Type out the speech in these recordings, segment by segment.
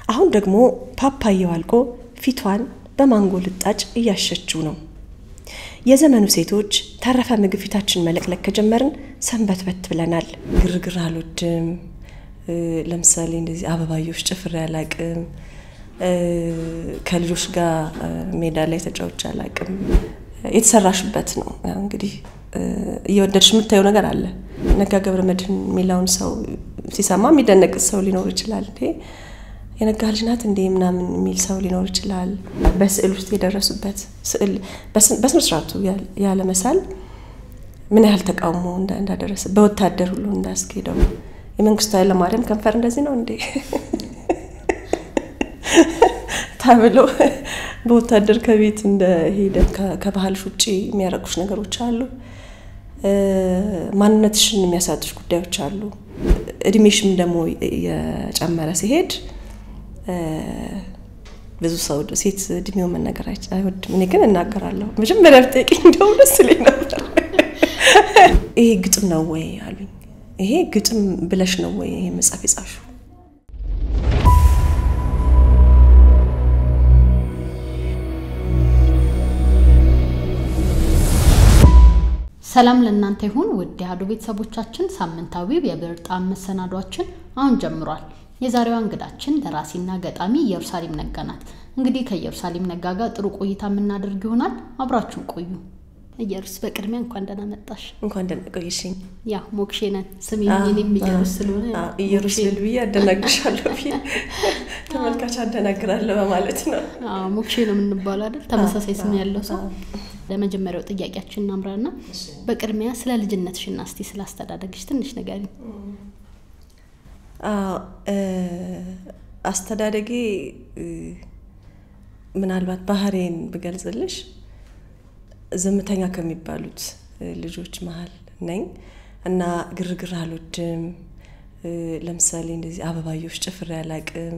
አሁን ደግሞ ፓፓያው አልቆ ፊቷን በማንጎ ልጣጭ እያሸችው ነው። የዘመኑ ሴቶች ተረፈ ምግብ ፊታችን መለቅለቅ ከጀመርን ሰንበትበት ብለናል። ግርግር አልወድም። ለምሳሌ እንደዚህ አበባዮች ጭፍሬ አላቅም። ከልጆች ጋር ሜዳ ላይ ተጫውቼ አላቅም። የተሰራሽበት ነው እንግዲህ እየወደድሽ የምታየው ነገር አለ። ነጋ ገብረ መድኅን የሚለውን ሰው ሲሰማ የሚደነቅ ሰው ሊኖር ይችላል። እንዴ የነጋ ልጅ ናት እንዴ ምናምን የሚል ሰው ሊኖር ይችላል። በስዕል ውስጥ የደረሱበት ስዕል በስነ ስርዓቱ ያለ መሳል ምን ያህል ተቃውሞ እንዳደረሰ በወታደር ሁሉ እንዳስኬደው የመንግስቱ ኃይለማርያም ከንፈር እንደዚህ ነው እንዴ ተብሎ በወታደር ከቤት እንደሄደ ከባህልሽ ውጭ የሚያረጉሽ ነገሮች አሉ። ማንነትሽን የሚያሳጡሽ ጉዳዮች አሉ። እድሜሽም ደግሞ የጨመረ ሲሄድ ብዙ ሰው ሴት እድሜው መነገር አይወድም። እኔ ግን እናገራለሁ። መጀመሪያ ብጠይቅኝ እንደው ደስ ይለኝ ነበር። ይሄ ግጥም ነው ወይ አሉኝ። ይሄ ግጥም ብለሽ ነው ወይ ይሄ መጽሐፍ የጻፍሽው? ሰላም ለእናንተ ይሁን ውድ የአሐዱ ቤተሰቦቻችን፣ ሳምንታዊው የብዕር ጣዕም መሰናዷችን አሁን ጀምሯል። የዛሬዋ እንግዳችን ደራሲና ገጣሚ ኢየሩሳሌም ነጋ ናት። እንግዲህ ከኢየሩሳሌም ነጋ ጋር ጥሩ ቆይታ የምናደርግ ይሆናል። አብራችሁን ቆዩ። ኢየሩስ በቅድሚያ እንኳን ደህና መጣሽ። እንኳን ደህና ቆየሽኝ። ያ ሞክሼ ነን ስሜ እኔም ኢየሩስ ስለሆነ ኢየሩስ ልል ብዬ አደናግርሻለሁ ብዬ ተመልካች አደናግራለሁ በማለት ነው። ሞክሼ ነው የምንባለው አይደል? ተመሳሳይ ስም ያለው ሰው ለመጀመሪያው ጥያቄያችን እናምራና በቅድሚያ ስለ ልጅነትሽና እስቲ ስለ አስተዳደግሽ ትንሽ ንገሪኝ። አስተዳደጌ ምናልባት ባህሬን ብገልጽልሽ ዝምተኛ ከሚባሉት ልጆች መሀል ነኝ እና ግርግር አልወድም። ለምሳሌ እንደዚህ አበባዮች ጭፍሬ አላቅም።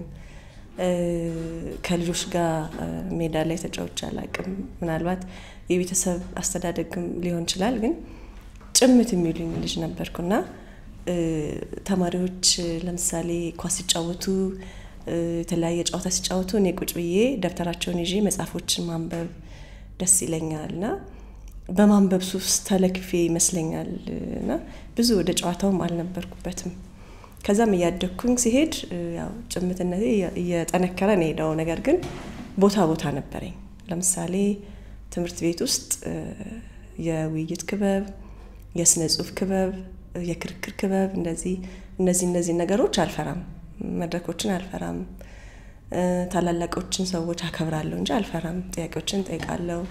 ከልጆች ጋር ሜዳ ላይ ተጫውቼ አላቅም። ምናልባት የቤተሰብ አስተዳደግም ሊሆን ይችላል፣ ግን ጭምት የሚሉኝ ልጅ ነበርኩና ተማሪዎች ለምሳሌ ኳስ ሲጫወቱ የተለያየ ጨዋታ ሲጫወቱ እኔ ቁጭ ብዬ ደብተራቸውን ይዤ መጽሐፎችን ማንበብ ደስ ይለኛል እና በማንበብ ሱስ ተለክፌ ይመስለኛል እና ብዙ ወደ ጨዋታውም አልነበርኩበትም። ከዛም እያደግኩኝ ሲሄድ ያው ጭምትነቴ እየጠነከረ ነው ሄደው። ነገር ግን ቦታ ቦታ ነበረኝ። ለምሳሌ ትምህርት ቤት ውስጥ የውይይት ክበብ፣ የስነ ጽሁፍ ክበብ፣ የክርክር ክበብ እንደዚህ እነዚህ እነዚህ ነገሮች አልፈራም። መድረኮችን አልፈራም። ታላላቆችን ሰዎች አከብራለሁ እንጂ አልፈራም። ጥያቄዎችን ጠይቃለሁ።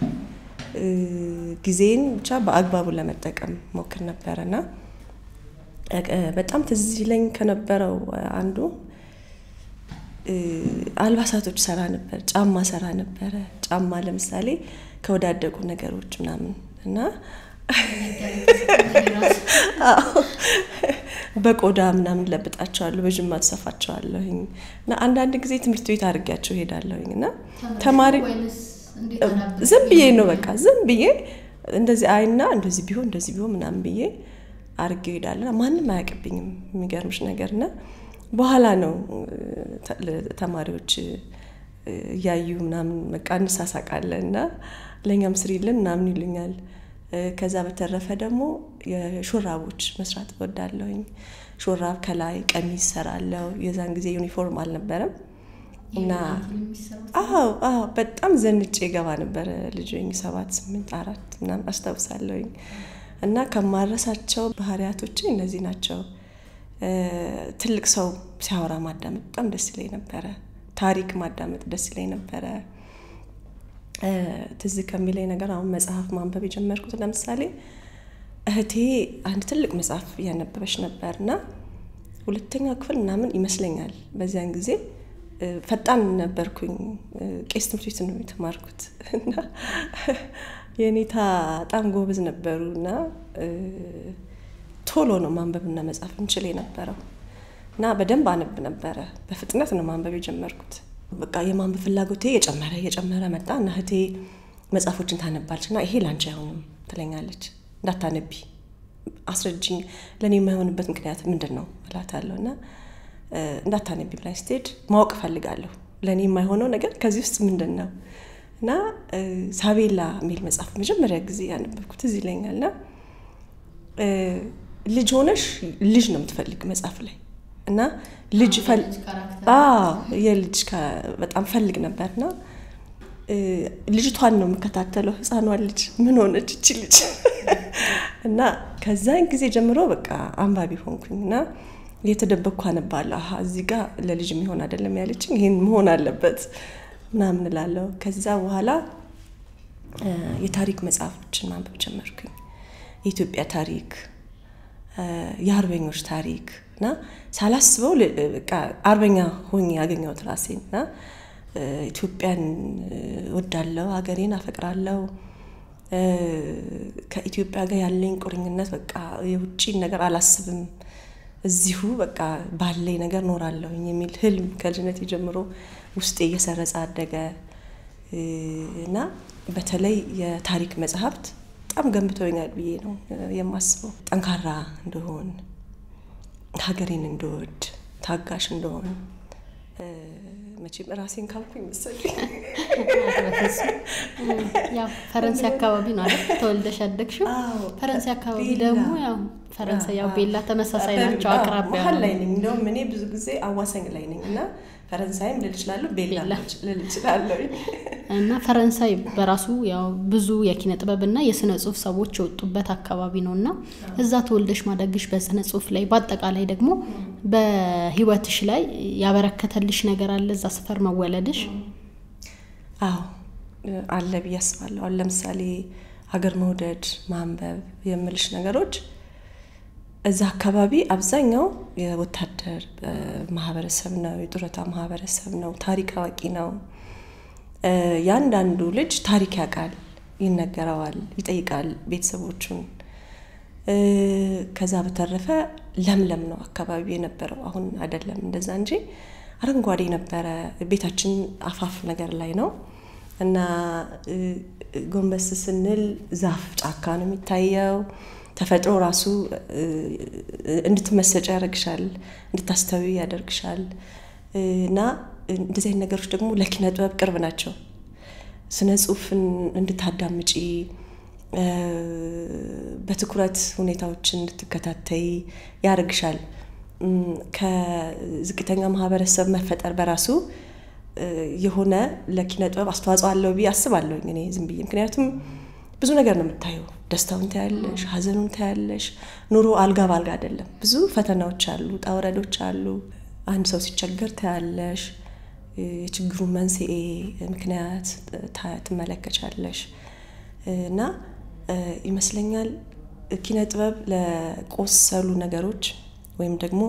ጊዜን ብቻ በአግባቡ ለመጠቀም ሞክር ነበረ እና በጣም ትዝ ይለኝ ከነበረው አንዱ አልባሳቶች ሰራ ነበር። ጫማ ሰራ ነበረ። ጫማ ለምሳሌ ከወዳደቁ ነገሮች ምናምን እና በቆዳ ምናምን ለብጣቸዋለሁ፣ በጅማ ትሰፋቸዋለሁኝ እና አንዳንድ ጊዜ ትምህርት ቤት አድርጊያቸው ሄዳለሁኝ እና ተማሪ ዝም ብዬ ነው በቃ ዝም ብዬ እንደዚህ አይና እንደዚህ ቢሆን እንደዚህ ቢሆን ምናምን ብዬ አድርጌው ሄዳለሁ። ማንም አያውቅብኝም የሚገርምሽ ነገር እና በኋላ ነው ተማሪዎች እያዩ ምናምን በቃ እንሳሳቃለን እና ለእኛም ስሪልን ምናምን ይሉኛል። ከዛ በተረፈ ደግሞ የሹራቦች መስራት እወዳለሁኝ። ሹራብ ከላይ ቀሚስ ሰራለሁ። የዛን ጊዜ ዩኒፎርም አልነበረም እና አዎ አዎ በጣም ዘንጬ ገባ ነበረ ልጅ ሰባት ስምንት አራት ምናምን አስታውሳለሁኝ። እና ከማረሳቸው ባህሪያቶች እነዚህ ናቸው። ትልቅ ሰው ሲያወራ ማዳመጥ በጣም ደስ ይለኝ ነበረ። ታሪክ ማዳመጥ ደስ ይለኝ ነበረ። ትዝ ከሚለኝ ነገር አሁን መጽሐፍ ማንበብ የጀመርኩት ለምሳሌ እህቴ አንድ ትልቅ መጽሐፍ እያነበበች ነበር እና ሁለተኛ ክፍል ምናምን ይመስለኛል። በዚያን ጊዜ ፈጣን ነበርኩኝ። ቄስ ትምህርት ቤት ነው የተማርኩት እና የኔታ በጣም ጎበዝ ነበሩ እና ቶሎ ነው ማንበብና መጻፍ እንችል የነበረው እና በደንብ አነብ ነበረ። በፍጥነት ነው ማንበብ የጀመርኩት። በቃ የማንበብ ፍላጎቴ የጨመረ የጨመረ መጣ እና እህቴ መጽሐፎችን ታነባለች እና ይሄ ላንቺ አይሆንም ትለኛለች። እንዳታነቢ አስረጅኝ፣ ለእኔ የማይሆንበት ምክንያት ምንድን ነው እላታለሁ እና እንዳታነቢ ብላኝ ስትሄድ ማወቅ እፈልጋለሁ። ለእኔ የማይሆነው ነገር ከዚህ ውስጥ ምንድን ነው እና ሳቤላ የሚል መጽሐፍ መጀመሪያ ጊዜ ያነበብኩት እዚህ ይለኛል እና ልጅ ሆነሽ ልጅ ነው የምትፈልግ መጽሐፍ ላይ እና ልጅ የልጅ በጣም ፈልግ ነበር እና ልጅቷን ነው የምከታተለው። ህፃኗን ልጅ ምን ሆነች እቺ ልጅ እና ከዛን ጊዜ ጀምሮ በቃ አንባቢ ሆንኩኝ እና እየተደበቅኩ አነባለሁ። እዚህ ጋር ለልጅ የሚሆን አይደለም ያለችኝ፣ ይህን መሆን አለበት ምናምን እላለሁ። ከዛ በኋላ የታሪክ መጽሐፎችን ማንበብ ጀመርኩኝ። የኢትዮጵያ ታሪክ፣ የአርበኞች ታሪክ እና ሳላስበው አርበኛ ሆኜ ያገኘሁት ራሴን እና ኢትዮጵያን ወዳለው ሀገሬን አፈቅራለሁ። ከኢትዮጵያ ጋር ያለኝ ቁርኝነት በቃ የውጭን ነገር አላስብም፣ እዚሁ በቃ ባለኝ ነገር ኖራለሁኝ የሚል ህልም ከልጅነት ጀምሮ ውስጤ እየሰረጸ አደገ እና በተለይ የታሪክ መጽሐፍት በጣም ገንብተውኛል ብዬ ነው የማስበው። ጠንካራ እንደሆን፣ ሀገሬን እንደወድ፣ ታጋሽ እንደሆን መቼም ራሴን ካልኩኝ መሰለኝ። ያው ፈረንሳይ አካባቢ ነው አይደል ተወልደሽ ያደግሽው? ፈረንሳይ አካባቢ ደግሞ ያው ፈረንሳይ ያው ቤላ ተመሳሳይ ናቸው፣ አቅራቢያ መሀል ላይ ነኝ። እንደውም እኔ ብዙ ጊዜ አዋሳኝ ላይ ነኝ እና ፈረንሳይም ልል እችላለሁ፣ ቤላ ልል እችላለሁ። እና ፈረንሳይ በራሱ ያው ብዙ የኪነ ጥበብ እና የስነ ጽሁፍ ሰዎች የወጡበት አካባቢ ነው እና እዛ ተወልደሽ ማደግሽ በስነ ጽሁፍ ላይ በአጠቃላይ ደግሞ በህይወትሽ ላይ ያበረከተልሽ ነገር አለ እዛ ሰፈር መወለድሽ? አዎ አለ ብዬ አስባለሁ። አሁን ለምሳሌ ሀገር መውደድ፣ ማንበብ የምልሽ ነገሮች እዛ አካባቢ አብዛኛው የወታደር ማህበረሰብ ነው፣ የጡረታ ማህበረሰብ ነው፣ ታሪክ አዋቂ ነው። ያንዳንዱ ልጅ ታሪክ ያውቃል፣ ይነገረዋል፣ ይጠይቃል ቤተሰቦቹን። ከዛ በተረፈ ለምለም ነው አካባቢ የነበረው። አሁን አይደለም እንደዛ እንጂ አረንጓዴ ነበረ። ቤታችን አፋፍ ነገር ላይ ነው እና ጎንበስ ስንል ዛፍ ጫካ ነው የሚታየው። ተፈጥሮ ራሱ እንድትመሰጭ ያደርግሻል፣ እንድታስተዊ ያደርግሻል። እና እንደዚህ አይነት ነገሮች ደግሞ ለኪነ ጥበብ ቅርብ ናቸው። ስነ ጽሁፍን እንድታዳምጪ በትኩረት ሁኔታዎችን እንድትከታተይ ያደርግሻል። ከዝቅተኛ ማህበረሰብ መፈጠር በራሱ የሆነ ለኪነ ጥበብ አስተዋጽኦ አለው ብዬ አስባለሁ እኔ ዝም ብዬ ምክንያቱም ብዙ ነገር ነው የምታየው። ደስታውን ታያለሽ፣ ሀዘኑን ታያለሽ። ኑሮ አልጋ ባልጋ አይደለም። ብዙ ፈተናዎች አሉ፣ ውጣ ውረዶች አሉ። አንድ ሰው ሲቸገር ታያለሽ። የችግሩ መንስኤ ምክንያት ትመለከቻለሽ። እና ይመስለኛል ኪነ ጥበብ ለቆሰሉ ነገሮች ወይም ደግሞ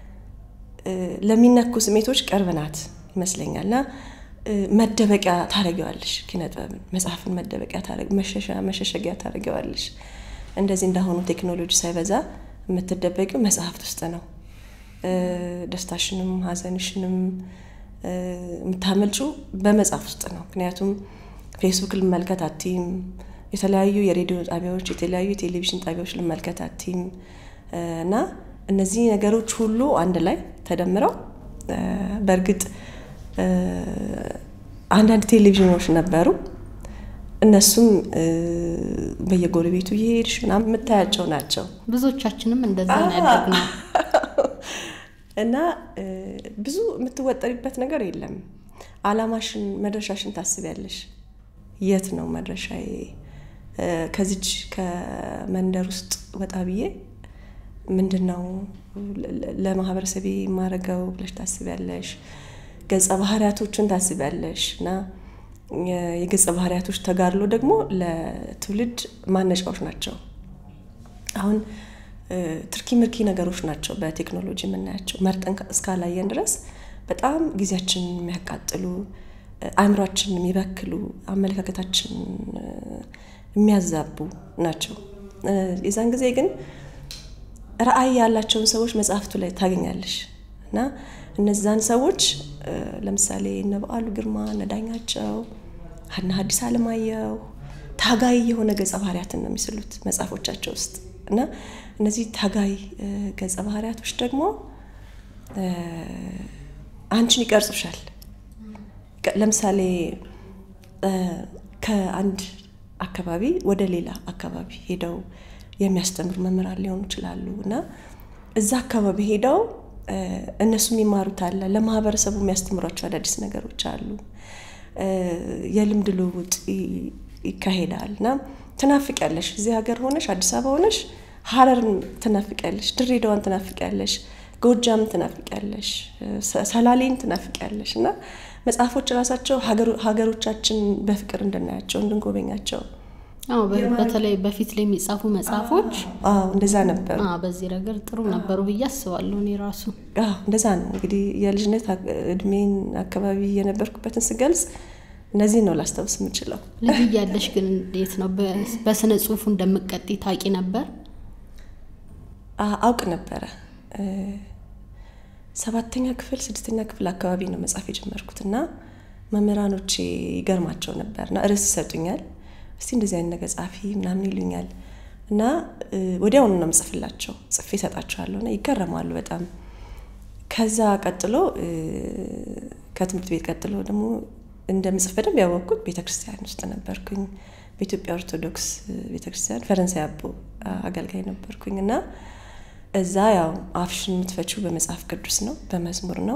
ለሚነኩ ስሜቶች ቅርብ ናት ይመስለኛል እና መደበቂያ ታደርጊዋለሽ። ኪነ ጥበብን መጽሐፍን መደበቂያ መሸሸጊያ ታደርጊዋለሽ። እንደዚህ እንዳሁኑ ቴክኖሎጂ ሳይበዛ የምትደበቂው መጽሐፍት ውስጥ ነው። ደስታሽንም ሀዘንሽንም የምታመልጩ በመጽሐፍ ውስጥ ነው። ምክንያቱም ፌስቡክ ልመልከት አቲም፣ የተለያዩ የሬዲዮ ጣቢያዎች፣ የተለያዩ የቴሌቪዥን ጣቢያዎች ልመልከት አቲም እና እነዚህ ነገሮች ሁሉ አንድ ላይ ተደምረው በእርግጥ አንዳንድ ቴሌቪዥኖች ነበሩ። እነሱም በየጎረቤቱ እየሄድሽ ምናምን የምታያቸው ናቸው። ብዙዎቻችንም እንደዛ ነው ያደግነው እና ብዙ የምትወጠሪበት ነገር የለም። አላማሽን መድረሻሽን ታስቢያለሽ። የት ነው መድረሻዬ? ከዚች ከመንደር ውስጥ ወጣ ብዬ ምንድን ነው ለማህበረሰቤ የማደርገው ብለሽ ታስቢያለሽ። ገጸ ባህሪያቶችን ታስቢያለሽ እና የገጸ ባህሪያቶች ተጋድሎ ደግሞ ለትውልድ ማነጫዎች ናቸው። አሁን ትርኪ ምርኪ ነገሮች ናቸው በቴክኖሎጂ የምናያቸው መርጠን እስካላየን ድረስ በጣም ጊዜያችንን የሚያቃጥሉ አእምሯችንን የሚበክሉ አመለካከታችን የሚያዛቡ ናቸው። የዛን ጊዜ ግን ራዕይ ያላቸውን ሰዎች መጽሐፍቱ ላይ ታገኛለሽ እና እነዛን ሰዎች ለምሳሌ እነ በዓሉ ግርማ፣ እነ ዳኛቸው፣ እነ ሐዲስ ዓለማየሁ ታጋይ የሆነ ገጸ ባህሪያትን ነው የሚስሉት መጽሐፎቻቸው ውስጥ እና እነዚህ ታጋይ ገጸ ባህሪያቶች ደግሞ አንቺን ይቀርጹሻል። ለምሳሌ ከአንድ አካባቢ ወደ ሌላ አካባቢ ሄደው የሚያስተምሩ መምህራን ሊሆኑ ይችላሉ እና እዛ አካባቢ ሄደው እነሱ የሚማሩት አለ፣ ለማህበረሰቡ የሚያስተምሯቸው አዳዲስ ነገሮች አሉ። የልምድ ልውውጥ ይካሄዳል እና ትናፍቂያለሽ። እዚህ ሀገር ሆነሽ አዲስ አበባ ሆነሽ ሀረርን ትናፍቂያለሽ፣ ድሬዳዋን ትናፍቂያለሽ፣ ጎጃምን ትናፍቂያለሽ፣ ሰላሌን ትናፍቂያለሽ እና መጽሐፎች ራሳቸው ሀገሮቻችን በፍቅር እንድናያቸው እንድንጎበኛቸው አዎ በተለይ በፊት ላይ የሚጻፉ መጽሐፎች እንደዛ ነበሩ። በዚህ ረገድ ጥሩ ነበሩ ብዬ አስባለሁ። እኔ ራሱ እንደዛ ነው እንግዲህ የልጅነት እድሜን አካባቢ የነበርኩበትን ስገልጽ እነዚህ ነው ላስታውስ የምችለው። ልጅ እያለሽ ግን እንዴት ነው በስነ ጽሁፉ እንደምቀጤ ታውቂ ነበር? አውቅ ነበረ። ሰባተኛ ክፍል ስድስተኛ ክፍል አካባቢ ነው መጽሐፍ የጀመርኩት እና መምህራኖቼ ይገርማቸው ነበር እና ርዕስ ይሰጡኛል እስቲ እንደዚህ አይነት ነገር ጻፊ ምናምን ይሉኛል እና ወዲያውኑ ነው ምጽፍላቸው ጽፌ እሰጣቸዋለሁ እና ይገረማሉ በጣም። ከዛ ቀጥሎ ከትምህርት ቤት ቀጥሎ ደግሞ እንደምጽፍ በደንብ ያወቅኩት ቤተክርስቲያን ውስጥ ነበርኩኝ። በኢትዮጵያ ኦርቶዶክስ ቤተክርስቲያን ፈረንሳይ አቦ አገልጋይ ነበርኩኝ እና እዛ ያው አፍሽን የምትፈችው በመጽሐፍ ቅዱስ ነው፣ በመዝሙር ነው።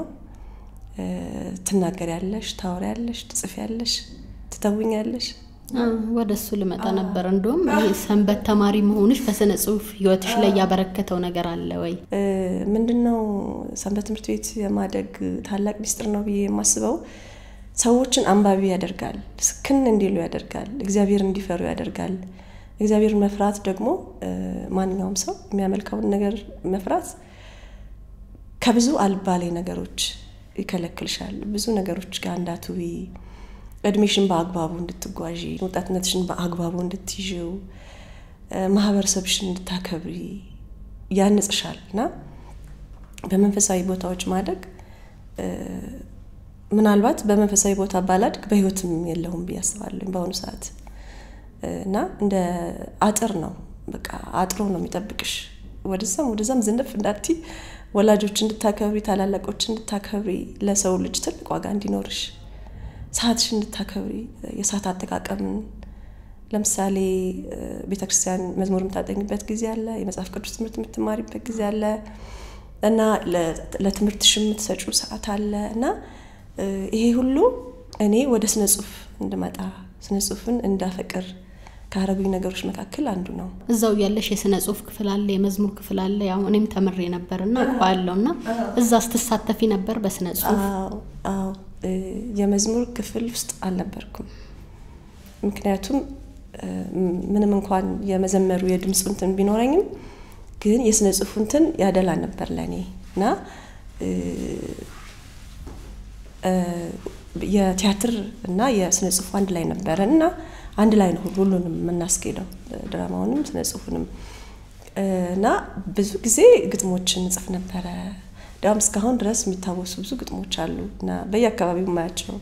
ትናገሪያለሽ፣ ታወሪያለሽ፣ ትጽፊያለሽ፣ ትተውኛለሽ። ወደ እሱ ልመጣ ነበር። እንደውም ይሄ ሰንበት ተማሪ መሆንሽ በስነ ጽሁፍ ህይወትሽ ላይ ያበረከተው ነገር አለ ወይ? ምንድን ነው ሰንበት ትምህርት ቤት የማደግ ታላቅ ሚስጥር ነው ብዬ የማስበው ሰዎችን አንባቢ ያደርጋል፣ ስክን እንዲሉ ያደርጋል፣ እግዚአብሔር እንዲፈሩ ያደርጋል። እግዚአብሔርን መፍራት ደግሞ ማንኛውም ሰው የሚያመልከውን ነገር መፍራት ከብዙ አልባሌ ነገሮች ይከለክልሻል። ብዙ ነገሮች ጋር እንዳትዊ እድሜሽን በአግባቡ እንድትጓዢ፣ ወጣትነትሽን በአግባቡ እንድትይዥው፣ ማህበረሰብሽን እንድታከብሪ ያንጽሻል እና በመንፈሳዊ ቦታዎች ማደግ ምናልባት በመንፈሳዊ ቦታ ባላድግ በህይወትም የለሁም ብዬ አስባለሁ በአሁኑ ሰዓት እና እንደ አጥር ነው። በቃ አጥሮ ነው የሚጠብቅሽ። ወደዛም ወደዛም ዝንፍ እንዳቲ ወላጆች እንድታከብሪ፣ ታላላቆች እንድታከብሪ፣ ለሰው ልጅ ትልቅ ዋጋ እንዲኖርሽ፣ ሰዓትሽ እንድታከብሪ፣ የሰዓት አጠቃቀምን ለምሳሌ ቤተክርስቲያን መዝሙር የምታጠኝበት ጊዜ አለ፣ የመጽሐፍ ቅዱስ ትምህርት የምትማሪበት ጊዜ አለ እና ለትምህርትሽ የምትሰጪው ሰዓት አለ እና ይሄ ሁሉ እኔ ወደ ስነ ጽሁፍ እንድመጣ ስነ ጽሁፍን እንዳፈቅር ካረጉኝ ነገሮች መካከል አንዱ ነው። እዛው ያለሽ የስነ ጽሁፍ ክፍል አለ፣ የመዝሙር ክፍል አለ። ያው እኔም ተምሬ ነበር እና አውቀዋለሁ። እና እዛ ስትሳተፊ ነበር በስነ ጽሁፍ? አዎ፣ የመዝሙር ክፍል ውስጥ አልነበርኩም። ምክንያቱም ምንም እንኳን የመዘመሩ የድምፁ እንትን ቢኖረኝም ግን የስነ ጽሁፉ እንትን ያደላ ነበር ለእኔ እና የቲያትር እና የስነ ጽሁፍ አንድ ላይ ነበረ እና አንድ ላይ ነው ሁሉንም የምናስኬደው ድራማውንም ስነ ጽሁፉንም እና ብዙ ጊዜ ግጥሞችን እንጽፍ ነበረ። እንዲያውም እስካሁን ድረስ የሚታወሱ ብዙ ግጥሞች አሉ እና በየአካባቢው የማያቸው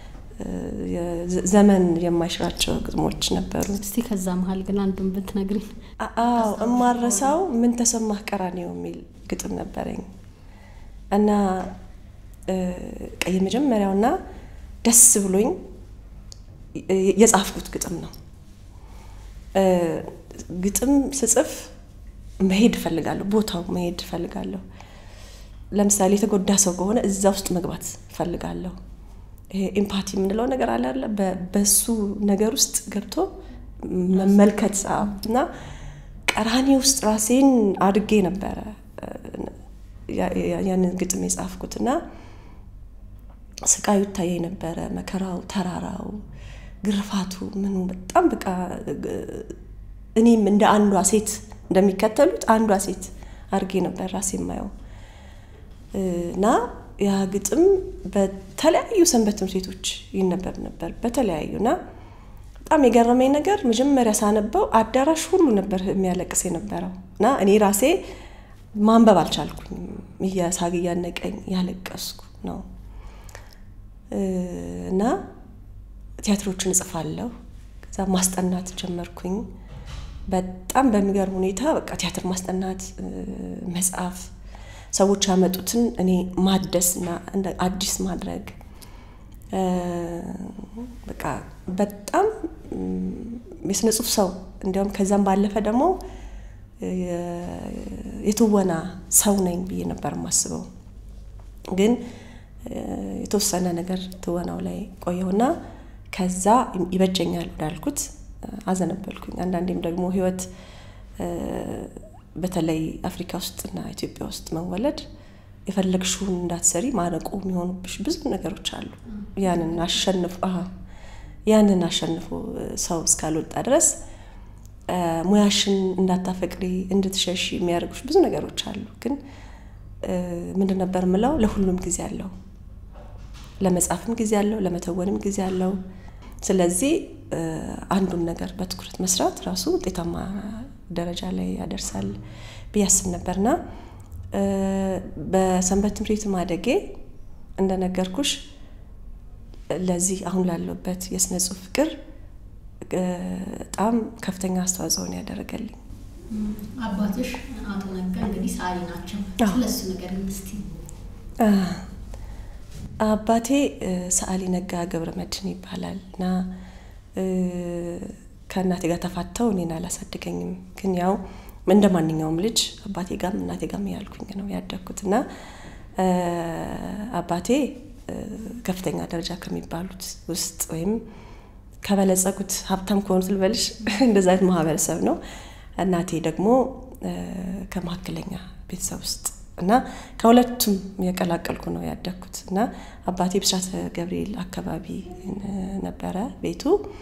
ዘመን የማይሽራቸው ግጥሞች ነበሩ። እስቲ ከዛ መሀል ግን አንዱን ብትነግሪኝ። አዎ እማረሳው ምን ተሰማህ ቀራኔው የሚል ግጥም ነበረኝ እና የመጀመሪያውና ደስ ብሎኝ የጻፍኩት ግጥም ነው። ግጥም ስጽፍ መሄድ እፈልጋለሁ፣ ቦታው መሄድ እፈልጋለሁ። ለምሳሌ የተጎዳ ሰው ከሆነ እዛ ውስጥ መግባት እፈልጋለሁ። ይሄ ኤምፓቲ የምንለው ነገር አለ አለ በሱ ነገር ውስጥ ገብቶ መመልከት እና ቀራኒ ውስጥ ራሴን አድጌ ነበረ ያንን ግጥም የጻፍኩት እና ስቃዩ ይታየኝ ነበረ። መከራው፣ ተራራው፣ ግርፋቱ ምኑ በጣም በቃ እኔም እንደ አንዷ ሴት እንደሚከተሉት አንዷ ሴት አድርጌ ነበር ራሴ የማየው እና ያ ግጥም በተለያዩ ሰንበት ትምህርት ቤቶች ይነበብ ነበር በተለያዩ እና በጣም የገረመኝ ነገር መጀመሪያ ሳነበው አዳራሽ ሁሉ ነበር የሚያለቅስ የነበረው እና እኔ ራሴ ማንበብ አልቻልኩኝም። እያሳግ እያነቀኝ ያለቀስኩ ነው እና ቲያትሮችን እጽፋለሁ። ከዛ ማስጠናት ጀመርኩኝ። በጣም በሚገርም ሁኔታ በቃ ቲያትር ማስጠናት፣ መጽሐፍ ሰዎች ያመጡትን እኔ ማደስና አዲስ ማድረግ በቃ በጣም የስነ ጽሁፍ ሰው እንዲያውም ከዛም ባለፈ ደግሞ የትወና ሰው ነኝ ብዬ ነበር የማስበው። ግን የተወሰነ ነገር ትወናው ላይ ቆየሁና ከዛ ይበጀኛል ወዳልኩት አዘነበልኩኝ። አንዳንዴም ደግሞ ህይወት በተለይ አፍሪካ ውስጥና ኢትዮጵያ ውስጥ መወለድ የፈለግሽውን እንዳትሰሪ ማነቆ የሚሆኑብሽ ብዙ ነገሮች አሉ። ያንን አሸንፎ ያንን አሸንፎ ሰው እስካልወጣ ድረስ ሙያሽን እንዳታፈቅሪ እንድትሸሽ የሚያደርጉሽ ብዙ ነገሮች አሉ። ግን ምንድን ነበር ምለው ለሁሉም ጊዜ አለው። ለመጻፍም ጊዜ አለው፣ ለመተወንም ጊዜ አለው። ስለዚህ አንዱን ነገር በትኩረት መስራት ራሱ ውጤታማ ደረጃ ላይ ያደርሳል ብዬ አስብ ነበርና በሰንበት ትምህርት ቤት ማደጌ እንደነገርኩሽ ለዚህ አሁን ላለበት የስነ ጽሁፍ ፍቅር በጣም ከፍተኛ አስተዋጽኦ ነው ያደረገልኝ። አባትሽ አቶ ነጋ እንግዲህ ሰዓሊ ናቸው። ስለሱ ነገር እስቲ። አባቴ ሰዓሊ ነጋ ገብረ መድህን ይባላል እና ከእናቴ ጋር ተፋተው እኔን አላሳደገኝም። ግን ያው እንደ ማንኛውም ልጅ አባቴ ጋም እናቴ ጋም ያልኩኝ ነው ያደግኩት እና አባቴ ከፍተኛ ደረጃ ከሚባሉት ውስጥ ወይም ከበለጸጉት ሀብታም ከሆኑት ልበልሽ እንደዛ አይነት ማህበረሰብ ነው። እናቴ ደግሞ ከመካከለኛ ቤተሰብ ውስጥ እና ከሁለቱም የቀላቀልኩ ነው ያደግኩት እና አባቴ ብስራተ ገብርኤል አካባቢ ነበረ ቤቱ።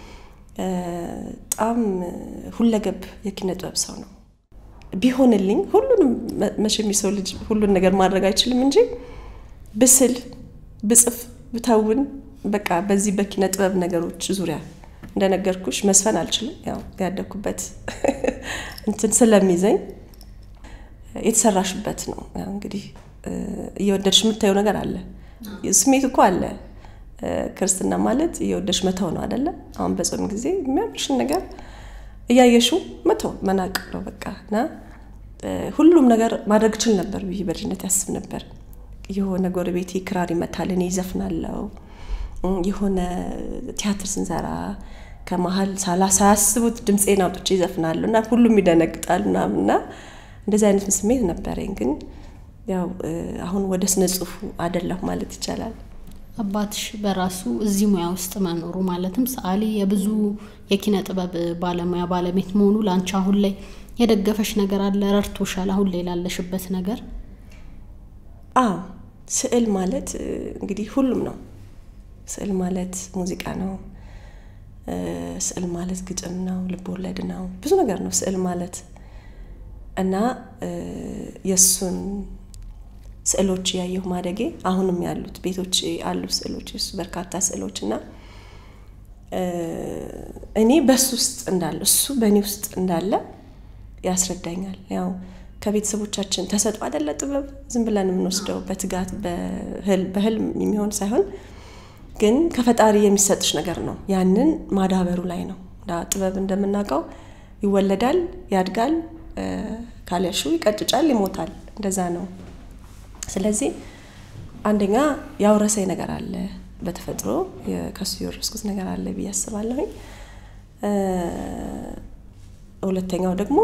በጣም ሁለገብ የኪነ ጥበብ ሰው ነው። ቢሆንልኝ ሁሉንም መቼም የሰው ልጅ ሁሉን ነገር ማድረግ አይችልም እንጂ ብስል፣ ብጽፍ፣ ብተውን በቃ በዚህ በኪነ ጥበብ ነገሮች ዙሪያ እንደነገርኩሽ መስፈን አልችልም። ያው ያደግኩበት እንትን ስለሚዘኝ የተሰራሽበት ነው። እንግዲህ እየወደድሽ የምታየው ነገር አለ። ስሜት እኮ አለ። ክርስትና ማለት እየወደድሽ መተው ነው አይደለ? አሁን በጾም ጊዜ የሚያምርሽን ነገር እያየሽው መተው መናቅ ነው በቃ እና ሁሉም ነገር ማድረግ ችል ነበር ብዬ በልጅነት ያስብ ነበር። የሆነ ጎረቤቴ ክራር ይመታል፣ እኔ ይዘፍናለው። የሆነ ቲያትር ስንሰራ ከመሀል ሳያስቡት ድምፄን አውጥቼ ይዘፍናሉ እና ሁሉም ይደነግጣል ምናምን እና እንደዚህ አይነት ስሜት ነበረኝ። ግን ያው አሁን ወደ ስነ ጽሁፉ አደለሁ ማለት ይቻላል። አባትሽ በራሱ እዚህ ሙያ ውስጥ መኖሩ ማለትም ሰዓሊ የብዙ የኪነ ጥበብ ባለሙያ ባለቤት መሆኑ ለአንቺ አሁን ላይ የደገፈሽ ነገር አለ? ረድቶሻል? አሁን ላይ ላለሽበት ነገር? አዎ ስዕል ማለት እንግዲህ ሁሉም ነው። ስዕል ማለት ሙዚቃ ነው። ስዕል ማለት ግጥም ነው፣ ልብ ወለድ ነው፣ ብዙ ነገር ነው ስዕል ማለት እና የእሱን ስዕሎች ያየሁ ማደጌ አሁንም ያሉት ቤቶች አሉ ስዕሎች እሱ በርካታ ስዕሎች እና እኔ በሱ ውስጥ እንዳለ እሱ በእኔ ውስጥ እንዳለ ያስረዳኛል። ያው ከቤተሰቦቻችን ተሰጥኦ አይደለ ጥበብ ዝም ብለን የምንወስደው በትጋት በህልም የሚሆን ሳይሆን ግን ከፈጣሪ የሚሰጥሽ ነገር ነው። ያንን ማዳበሩ ላይ ነው። ጥበብ እንደምናውቀው ይወለዳል፣ ያድጋል፣ ካልያሹ ይቀጭጫል፣ ይሞታል። እንደዛ ነው። ስለዚህ አንደኛ ያውረሰኝ ነገር አለ በተፈጥሮ ከሱ የወረስኩት ነገር አለ ብዬ አስባለሁኝ። ሁለተኛው ደግሞ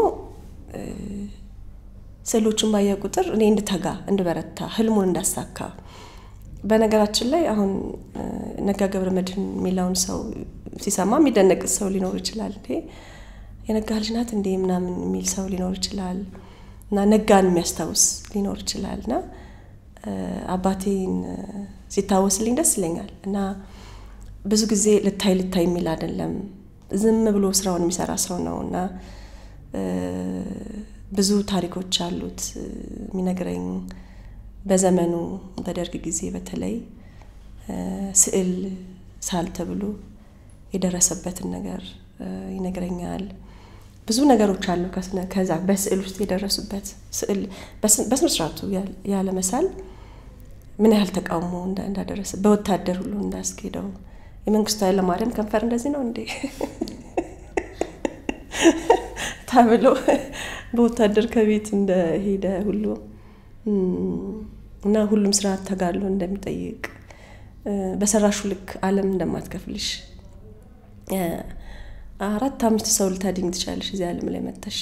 ስዕሎቹን ባየ ቁጥር እኔ እንድተጋ እንድበረታ ህልሙን እንዳሳካ በነገራችን ላይ አሁን ነጋ ገብረ መድህን የሚለውን ሰው ሲሰማ የሚደነቅ ሰው ሊኖር ይችላል። እንዴ የነጋ ልጅ ናት እንዴ ምናምን የሚል ሰው ሊኖር ይችላል እና ነጋን የሚያስታውስ ሊኖር ይችላል እና አባቴን ሲታወስልኝ ደስ ይለኛል እና ብዙ ጊዜ ልታይ ልታይ የሚል አይደለም፣ ዝም ብሎ ስራውን የሚሰራ ሰው ነው እና ብዙ ታሪኮች አሉት የሚነግረኝ በዘመኑ በደርግ ጊዜ በተለይ ስዕል ሳል ተብሎ የደረሰበትን ነገር ይነግረኛል። ብዙ ነገሮች አሉ ከዛ በስዕል ውስጥ የደረሱበት ስዕል በስነ ስርዓቱ ያለ መሳል ምን ያህል ተቃውሞ እንዳደረሰ በወታደር ሁሉ እንዳስኬደው የመንግስቱ ኃይለማርያም ከንፈር እንደዚህ ነው እንዴ ተብሎ በወታደር ከቤት እንደሄደ ሁሉ እና ሁሉም ስራ ተጋድሎ እንደሚጠይቅ በሰራሹ ልክ ዓለም እንደማትከፍልሽ አራት አምስት ሰው ልታድኝ ትችላለሽ እዚህ ዓለም ላይ መጥተሽ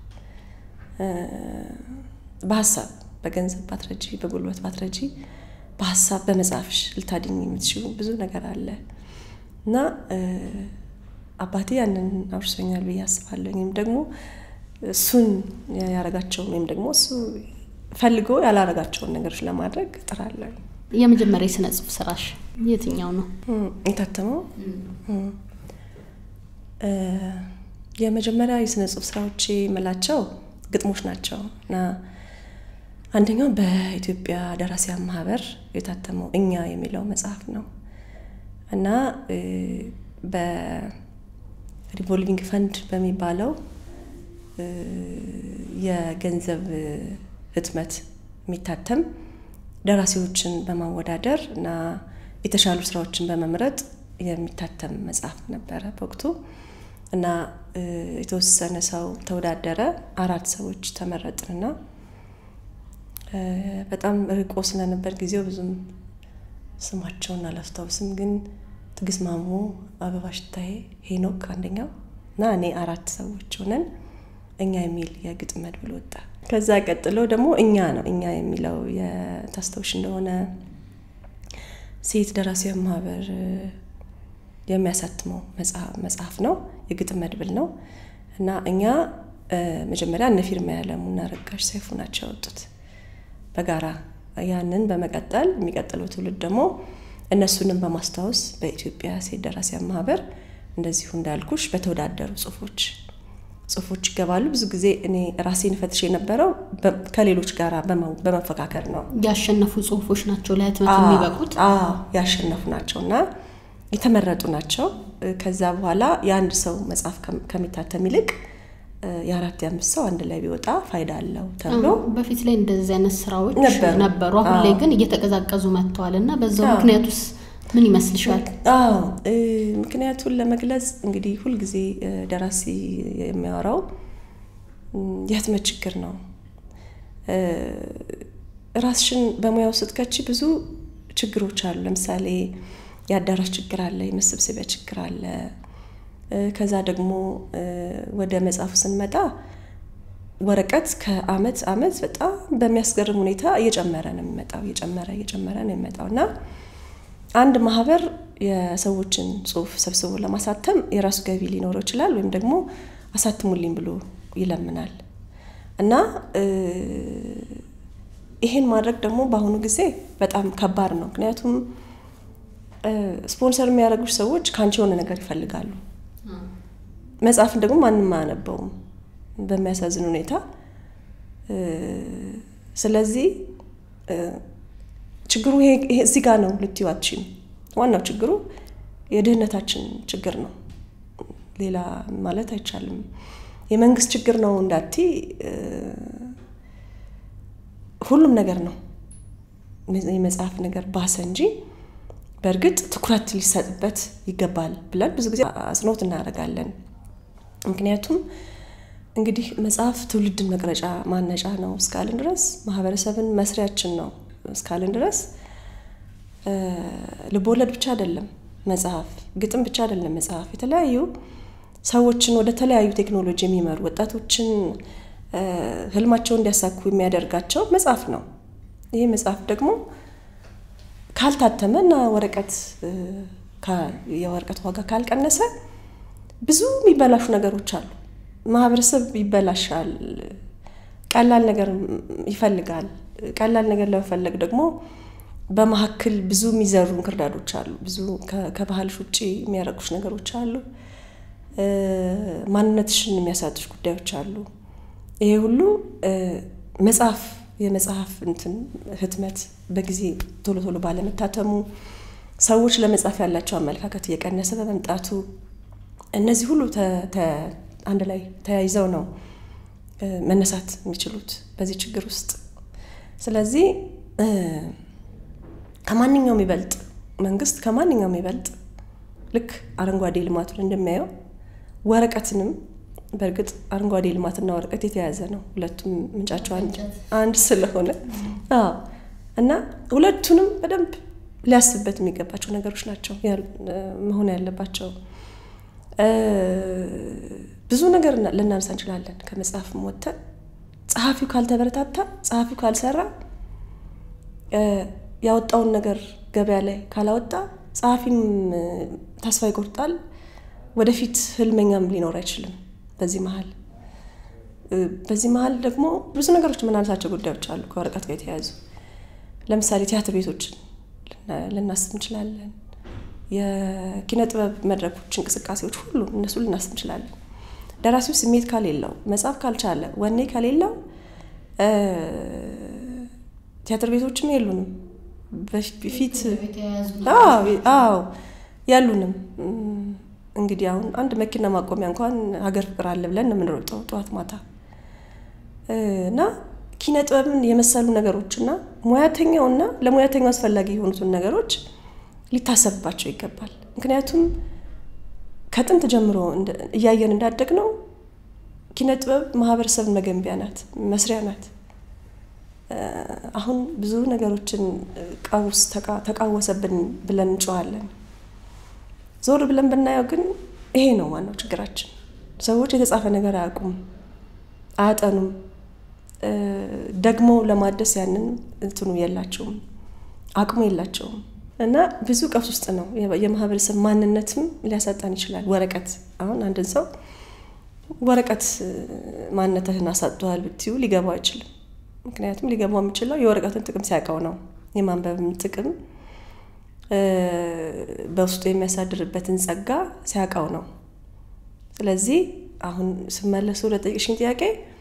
በሀሳብ በገንዘብ ባትረጂ በጉልበት ባትረጂ በሀሳብ በመጻፍሽ ልታድኝ የምትችሉ ብዙ ነገር አለ እና አባቴ ያንን አውርሶኛል ብዬ አስባለሁ። ወይም ደግሞ እሱን ያረጋቸውን ወይም ደግሞ እሱ ፈልጎ ያላረጋቸውን ነገሮች ለማድረግ እጥራለሁ። የመጀመሪያ የስነ ጽሁፍ ስራሽ የትኛው ነው? የታተመው የመጀመሪያ የስነ ጽሁፍ ስራዎቼ የምላቸው ግጥሞች ናቸው እና አንደኛው በኢትዮጵያ ደራሲያን ማህበር የታተመው እኛ የሚለው መጽሐፍ ነው እና በሪቮልቪንግ ፈንድ በሚባለው የገንዘብ ህትመት የሚታተም ደራሲዎችን በማወዳደር እና የተሻሉ ስራዎችን በመምረጥ የሚታተም መጽሐፍ ነበረ በወቅቱ እና የተወሰነ ሰው ተወዳደረ። አራት ሰዎች ተመረጥንና በጣም ርቆ ስለነበር ጊዜው ብዙም ስማቸውን አላስታውስም፣ ግን ትግስት ማሞ፣ አበባ ሽታዬ፣ ሄኖክ አንደኛው እና እኔ አራት ሰዎች ሆነን እኛ የሚል የግጥም መድብል ወጣ። ከዛ ቀጥሎ ደግሞ እኛ ነው እኛ የሚለው የታስታውሽ እንደሆነ ሴት ደራሲያን ማህበር የሚያሳትመው መጽሐፍ ነው። የግጥም መድብል ነው እና እኛ መጀመሪያ እነ ፊርማ ያለሙ እና ረጋሽ ሰይፉ ናቸው ያወጡት በጋራ ያንን በመቀጠል የሚቀጥለው ትውልድ ደግሞ እነሱንም በማስታወስ በኢትዮጵያ ሴት ደራሲያን ማህበር እንደዚሁ እንዳልኩሽ በተወዳደሩ ጽሁፎች ጽሁፎች ይገባሉ። ብዙ ጊዜ እኔ ራሴን ፈትሽ የነበረው ከሌሎች ጋር በመፈካከር ነው። ያሸነፉ ጽሁፎች ናቸው ለህትመት የሚበቁት። ያሸነፉ ናቸው እና የተመረጡ ናቸው። ከዛ በኋላ የአንድ ሰው መጽሐፍ ከሚታተም ይልቅ የአራት የአምስት ሰው አንድ ላይ ቢወጣ ፋይዳ አለው ተብሎ በፊት ላይ እንደዚህ አይነት ስራዎች ነበሩ። አሁን ላይ ግን እየተቀዛቀዙ መጥተዋል እና በዛው ምክንያቱስ ምን ይመስልሻል? አዎ ምክንያቱን ለመግለጽ እንግዲህ ሁልጊዜ ደራሲ የሚያወራው የህትመት ችግር ነው። ራስሽን በሙያው ስትከቺ ብዙ ችግሮች አሉ። ለምሳሌ የአዳራሽ ችግር አለ፣ የመሰብሰቢያ ችግር አለ። ከዛ ደግሞ ወደ መጽሐፉ ስንመጣ ወረቀት ከአመት አመት በጣም በሚያስገርም ሁኔታ እየጨመረ ነው የሚመጣው እየጨመረ እየጨመረ ነው የሚመጣው እና አንድ ማህበር የሰዎችን ጽሁፍ ሰብስቦ ለማሳተም የራሱ ገቢ ሊኖረው ይችላል፣ ወይም ደግሞ አሳትሙልኝ ብሎ ይለምናል እና ይሄን ማድረግ ደግሞ በአሁኑ ጊዜ በጣም ከባድ ነው። ምክንያቱም ስፖንሰር የሚያደርጉች ሰዎች ከአንቺ የሆነ ነገር ይፈልጋሉ። መጽሐፍን ደግሞ ማንም አያነበውም በሚያሳዝን ሁኔታ። ስለዚህ ችግሩ ይሄ እዚህ ጋር ነው ልትዩ አትችይም። ዋናው ችግሩ የድህነታችን ችግር ነው። ሌላ ማለት አይቻልም። የመንግስት ችግር ነው እንዳቲ ሁሉም ነገር ነው። የመጽሐፍ ነገር ባሰ እንጂ በእርግጥ ትኩረት ሊሰጥበት ይገባል ብለን ብዙ ጊዜ አጽንኦት እናደርጋለን። ምክንያቱም እንግዲህ መጽሐፍ ትውልድን መቅረጫ ማነጫ ነው እስካልን ድረስ ማህበረሰብን መስሪያችን ነው እስካልን ድረስ ልቦለድ ብቻ አይደለም መጽሐፍ፣ ግጥም ብቻ አይደለም መጽሐፍ። የተለያዩ ሰዎችን ወደ ተለያዩ ቴክኖሎጂ የሚመሩ ወጣቶችን ህልማቸውን እንዲያሳኩ የሚያደርጋቸው መጽሐፍ ነው። ይህ መጽሐፍ ደግሞ ካልታተመ እና ወረቀት የወረቀት ዋጋ ካልቀነሰ ብዙ የሚበላሹ ነገሮች አሉ። ማህበረሰብ ይበላሻል። ቀላል ነገር ይፈልጋል። ቀላል ነገር ለመፈለግ ደግሞ በመካከል ብዙ የሚዘሩ እንክርዳዶች አሉ። ብዙ ከባህልሽ ውጭ የሚያረጉሽ ነገሮች አሉ። ማንነትሽን የሚያሳጡሽ ጉዳዮች አሉ። ይሄ ሁሉ መጽሐፍ የመጽሐፍ እንትን ህትመት በጊዜ ቶሎ ቶሎ ባለመታተሙ ሰዎች ለመጽሐፍ ያላቸው አመለካከት እየቀነሰ በመምጣቱ እነዚህ ሁሉ አንድ ላይ ተያይዘው ነው መነሳት የሚችሉት በዚህ ችግር ውስጥ። ስለዚህ ከማንኛውም ይበልጥ መንግስት ከማንኛውም ይበልጥ ልክ አረንጓዴ ልማቱን እንደሚያየው ወረቀትንም በእርግጥ አረንጓዴ ልማትና ወረቀት የተያያዘ ነው። ሁለቱም ምንጫቸው አንድ ስለሆነ እና ሁለቱንም በደንብ ሊያስብበት የሚገባቸው ነገሮች ናቸው መሆን ያለባቸው። ብዙ ነገር ልናነሳ እንችላለን። ከመጽሐፍም ወጥተን ጸሐፊው ካልተበረታታ፣ ጸሐፊው ካልሰራ፣ ያወጣውን ነገር ገበያ ላይ ካላወጣ ጸሐፊም ተስፋ ይቆርጣል። ወደፊት ህልመኛም ሊኖር አይችልም። በዚህ መሀል በዚህ መሀል ደግሞ ብዙ ነገሮች የምናነሳቸው ጉዳዮች አሉ ከወረቀት ጋር የተያያዙ ለምሳሌ ቲያትር ቤቶችን ልናስብ እንችላለን። የኪነ ጥበብ መድረኮች፣ እንቅስቃሴዎች ሁሉ እነሱ ልናስብ እንችላለን። ደራሲው ስሜት ካሌለው፣ መጻፍ ካልቻለ፣ ወኔ ከሌለው ቲያትር ቤቶችም የሉንም። በፊት አዎ ያሉንም እንግዲህ አሁን አንድ መኪና ማቆሚያ እንኳን ሀገር ፍቅር አለ ብለን ነው የምንሮጠው ጠዋት ማታ እና ኪነ ጥበብን የመሰሉ ነገሮች እና ሙያተኛውና ለሙያተኛው አስፈላጊ የሆኑትን ነገሮች ሊታሰብባቸው ይገባል። ምክንያቱም ከጥንት ጀምሮ እያየን እንዳደግ ነው ኪነ ጥበብ ማህበረሰብን መገንቢያ ናት፣ መስሪያ ናት። አሁን ብዙ ነገሮችን ቀውስ ተቃወሰብን ብለን እንጨዋለን። ዞር ብለን ብናየው ግን ይሄ ነው ዋናው ችግራችን። ሰዎች የተጻፈ ነገር አያውቁም፣ አያጠኑም። ደግሞ ለማደስ ያንን እንትኑ የላቸውም፣ አቅሙ የላቸውም። እና ብዙ ቀውስ ውስጥ ነው። የማህበረሰብ ማንነትም ሊያሳጣን ይችላል። ወረቀት አሁን አንድን ሰው ወረቀት ማንነትህን አሳጥቷል ብትዩ ሊገባው አይችልም። ምክንያቱም ሊገባው የሚችለው የወረቀትን ጥቅም ሲያውቀው ነው። የማንበብም ጥቅም በውስጡ የሚያሳድርበትን ጸጋ ሲያውቀው ነው። ስለዚህ አሁን ስመለስ ወደ ጠየቅሽኝ ጥያቄ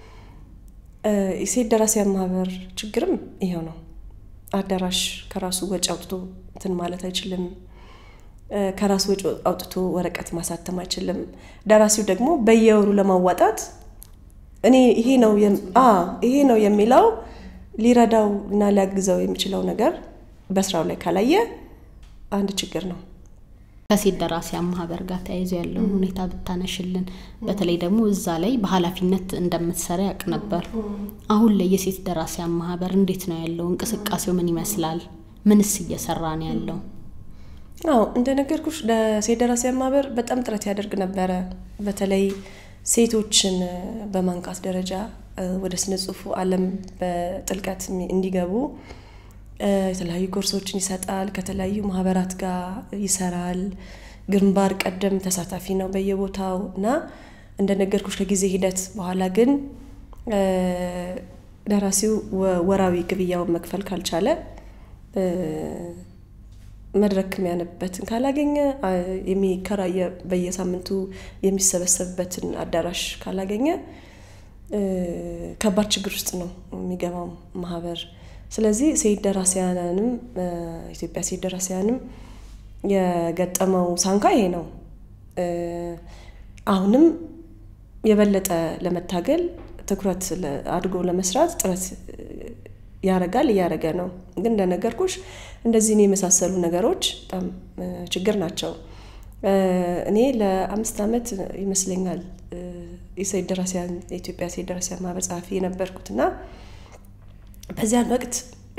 የሴት ደራሲያን ማህበር ችግርም ይሄው ነው። አዳራሽ ከራሱ ወጪ አውጥቶ እንትን ማለት አይችልም። ከራሱ ወጪ አውጥቶ ወረቀት ማሳተም አይችልም። ደራሲው ደግሞ በየወሩ ለማዋጣት እኔ ይሄ ነው ይሄ ነው የሚለው ሊረዳው እና ሊያግዘው የሚችለው ነገር በስራው ላይ ካላየ አንድ ችግር ነው። ከሴት ደራሲያን ማህበር ጋር ተያይዞ ያለውን ሁኔታ ብታነሽልን። በተለይ ደግሞ እዛ ላይ በኃላፊነት እንደምትሰራ ያውቅ ነበር። አሁን ላይ የሴት ደራሲያን ማህበር እንዴት ነው ያለው? እንቅስቃሴው ምን ይመስላል? ምንስ እየሰራ ነው ያለው? አዎ እንደነገርኩሽ ለሴት ደራሲያን ማህበር በጣም ጥረት ያደርግ ነበረ። በተለይ ሴቶችን በማንቃት ደረጃ ወደ ስነ ጽሁፉ ዓለም በጥልቀት እንዲገቡ የተለያዩ ኮርሶችን ይሰጣል። ከተለያዩ ማህበራት ጋር ይሰራል። ግንባር ቀደም ተሳታፊ ነው በየቦታው እና እንደነገርኩሽ ከጊዜ ሂደት በኋላ ግን ደራሲው ወራዊ ግብያውን መክፈል ካልቻለ መድረክ የሚያነብበትን ካላገኘ የሚከራየ በየሳምንቱ የሚሰበሰብበትን አዳራሽ ካላገኘ ከባድ ችግር ውስጥ ነው የሚገባው ማህበር። ስለዚህ ሴት ደራሲያንም ኢትዮጵያ ሴት ደራሲያንም የገጠመው ሳንካ ይሄ ነው። አሁንም የበለጠ ለመታገል ትኩረት አድርጎ ለመስራት ጥረት ያረጋል እያረገ ነው። ግን እንደነገርኩሽ እንደዚህን የመሳሰሉ ነገሮች በጣም ችግር ናቸው። እኔ ለአምስት ዓመት ይመስለኛል የሴት ደራሲያን የኢትዮጵያ ሴት ደራሲያን ማህበር ጸሐፊ የነበርኩት እና በዚያን ወቅት